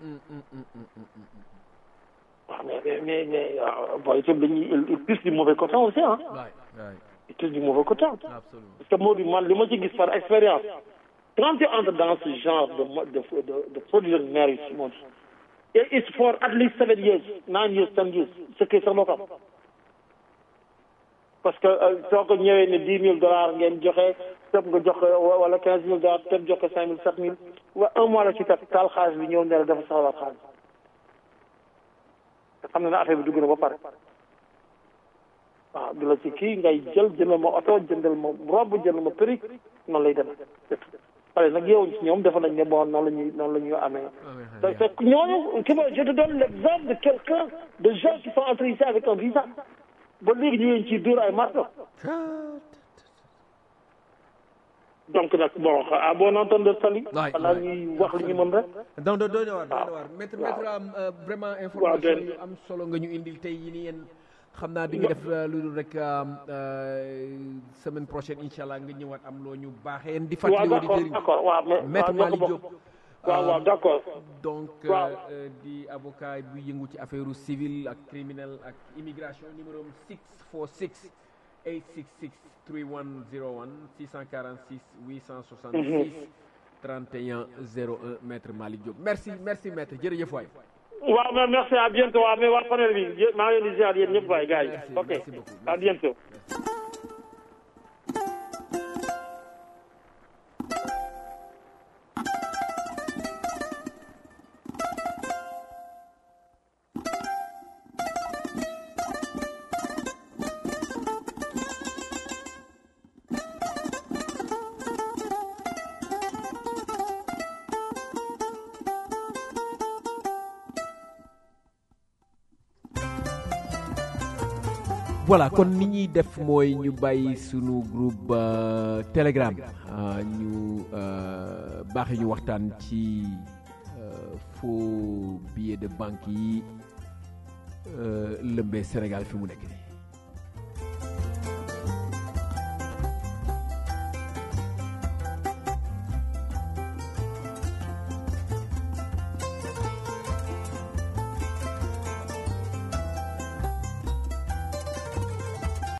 waaw mais mais mais bon itam dañuy il plus du mauvais côté aussi ah il plus du mauvais côté parce que moo di man li ma ci gis par expérience quand tu entres dans ce genre de de de de production de marriage moo di et it's for at least seven years nine years ten years ce qui sax doo ko am parce que soo ko ñëwee ne dix mille dollars ngeen joxe tëb nga jox wala quinze mille dollars tëb jox ko cinq mille sept mille wa un mois la ci teg taal xaalis bi ñëw ne la dafa soxla xaalis te xam na ne affaire bi dugg na ba pare waaw du la ci kii ngay jël jëndal ma oto jëndal ma robe jëndal ma perruque noonu lay demee pare nag yow ñoom defe nañ ne bon noonu la ñuy noonu la ñuy amee te te ñooñu tu vois je te donne l'exemple de quelqu'un de gens qui sont entrés ici avec un visa ba léegi ñu ngi ciy dóor ay marto donc nag bon à bon entendeur sali xanaa ñuy wax li ñu mën rek donc doy na waar doy na waar maître maître am vraiment information yu am solo nga ñu indil tey yi ni yéen xam naa di nga def lu dul rek semaine prochaine incha allah nga ñëwaat am loo ñu baaxee yéen di fàttali auditeurs yi d'accord waaw maître Malick Diop waaw waaw d'accord donc di avocat bu yëngu ci affaire civile ak criminel ak immigration numéro 646 866 3101 646 866 31 01 maître Malick Diop merci merci maître jërëjëf waay waaw mais merci à bientôt waaw mais waa panel bi maa ngi leen di ziar yéen ñëpp waay gars yi ok à bientôt voilà kon ni ñuy def mooy ñu bàyyi sunu groupe telegram ñu baaxee ñu waxtaan ci faux billet de banque yi lëmbee Sénégal fi mu nekk nii